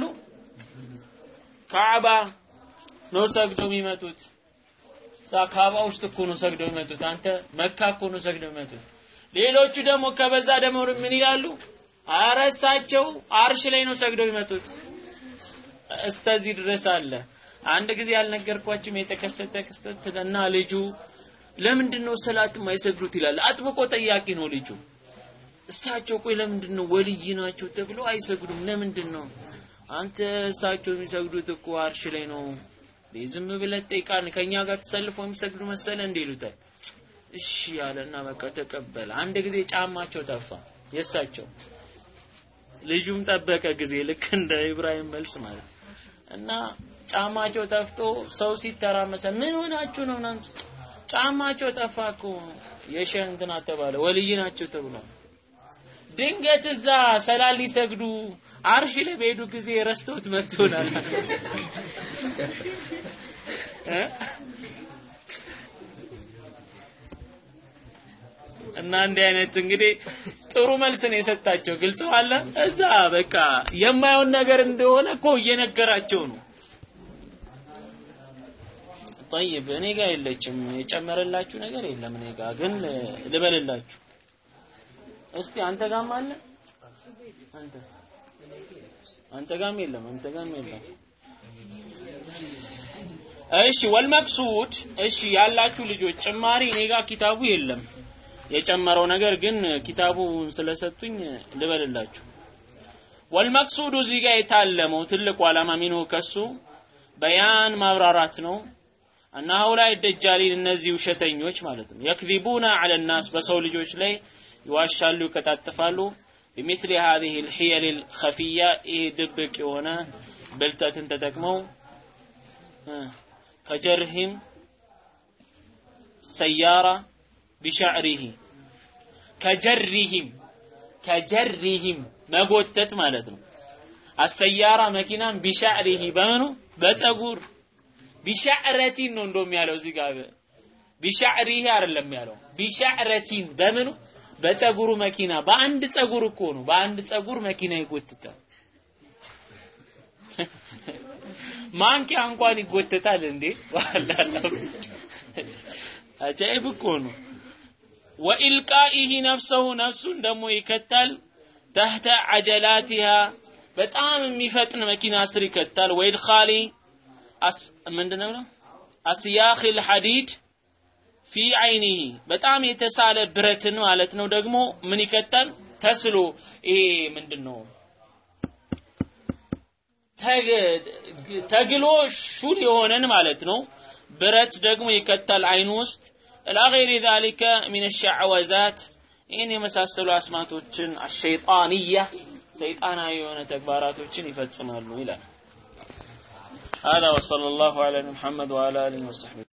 ካዕባ ነው ሰግደው የሚመጡት እዛ ካዕባ ውስጥ እኮ ነው ሰግደው የሚመጡት አንተ መካ እኮ ነው ሰግደው የሚመጡት ሌሎቹ ደግሞ ከበዛ ደግሞ ምን ይላሉ አረ እሳቸው አርሽ ላይ ነው ሰግደው የሚመጡት እስተዚህ ድረስ አለ አንድ ጊዜ ያልነገርኳችሁም የተከሰተ ክስተት እና ልጁ ለምንድን ነው ሰላት የማይሰግዱት ይላል አጥብቆ ጠያቂ ነው ልጁ እሳቸው ቆይ ለምንድን ነው ወልይ ናቸው ተብሎ አይሰግዱም ለምንድን ነው አንተ እሳቸው የሚሰግዱት እኮ አርሽ ላይ ነው ዝም ብለህ ጠይቃን ከኛ ጋር ተሰልፎ የሚሰግዱ መሰለ እንዴ ይሉታል። እሺ ያለና በቃ ተቀበለ። አንድ ጊዜ ጫማቸው ጠፋ የእሳቸው ልጁም ጠበቀ ጊዜ ልክ እንደ ኢብራሂም መልስ ማለት እና ጫማቸው ጠፍቶ ሰው ሲተራመሰ ምን ሆናችሁ ነው ምናምን ጫማቸው ጠፋ እኮ የሸህ እንትና ተባለ ወልይ ናቸው ተብሏል። ድንገት እዛ ሰላል ሊሰግዱ አርሽ ላይ በሄዱ ጊዜ ረስተውት መጥቶናል እ እና እንዲህ አይነት እንግዲህ ጥሩ መልስ ነው የሰጣቸው። ግልጽ አለ። እዛ በቃ የማየውን ነገር እንደሆነ እኮ እየነገራቸው ነው። ጠይብ እኔ ጋር የለችም የጨመረላችሁ ነገር የለም። እኔ ጋር ግን ልበልላችሁ እስቲ አንተ ጋርም አለ አንተ አንተ ጋርም የለም አንተ ጋርም የለም። እሺ ወልመቅሱድ እሺ ያላችሁ ልጆች ጭማሪ እኔ ጋር ኪታቡ የለም። የጨመረው ነገር ግን ኪታቡን ስለሰጡኝ ልበልላችሁ። ወልመቅሱዱ እዚህ ጋር የታለመው ትልቁ ዓላማ ሚንሁ ከሱ በያን ማብራራት ነው። እና ሀውላይ ደጃሊን እነዚህ ውሸተኞች ማለት ነው የክዚቡና አለ ናስ በሰው ልጆች ላይ ይዋሻሉ፣ ይቀጣጥፋሉ። بمثل هذه الحيل الخفية ይሄ ድብቅ የሆነ ብልጠትን ተጠቅመው ከጀርህም ሰያራ ቢሻዕሪሂ ከጀሪሂም ከጀሪሂም መጎተት ማለት ነው። አሰያራ መኪናን ቢሻዕሪሂ በምኑ በፀጉር ቢሻዕረቲን ነው እንደውም ያለው እዚህ ጋር ቢሻዕሪሂ አይደለም ያለው ቢሻዕረቲን በምኑ በፀጉሩ መኪና በአንድ ፀጉር እኮ ነው በአንድ ፀጉር መኪና ይጎትታል። ማንኪያ እንኳን ይጎተታል እንዴ ዋላላ አጃይብ እኮ ነው። ወኢልቃኢሂ ነፍሰሁ ነፍሱን ደግሞ ይከታል ተህተ አጀላቲሃ በጣም የሚፈጥን መኪና ስር ይከታል። ወኢድኻሊ ምንድነው ነው አስያኺል ሐዲድ ፊ አይኒሂ በጣም የተሳለ ብረትን ማለት ነው። ደግሞ ምን ይከታል ተስሎ ይሄ ምንድነው ተግሎ ሹል የሆነን ማለት ነው። ብረት ደግሞ ይከታል አይኑ ውስጥ ኢላ ገይሪ ዛሊከ ሚን ሸዕወዛት ይህን የመሳሰሉ አስማቶችን አሸይጣንያ ሰይጣናዊ የሆነ ተግባራቶችን ይፈጽማሉ ይላል። هذا وصلى الله على محمد وعلى اله وصحبه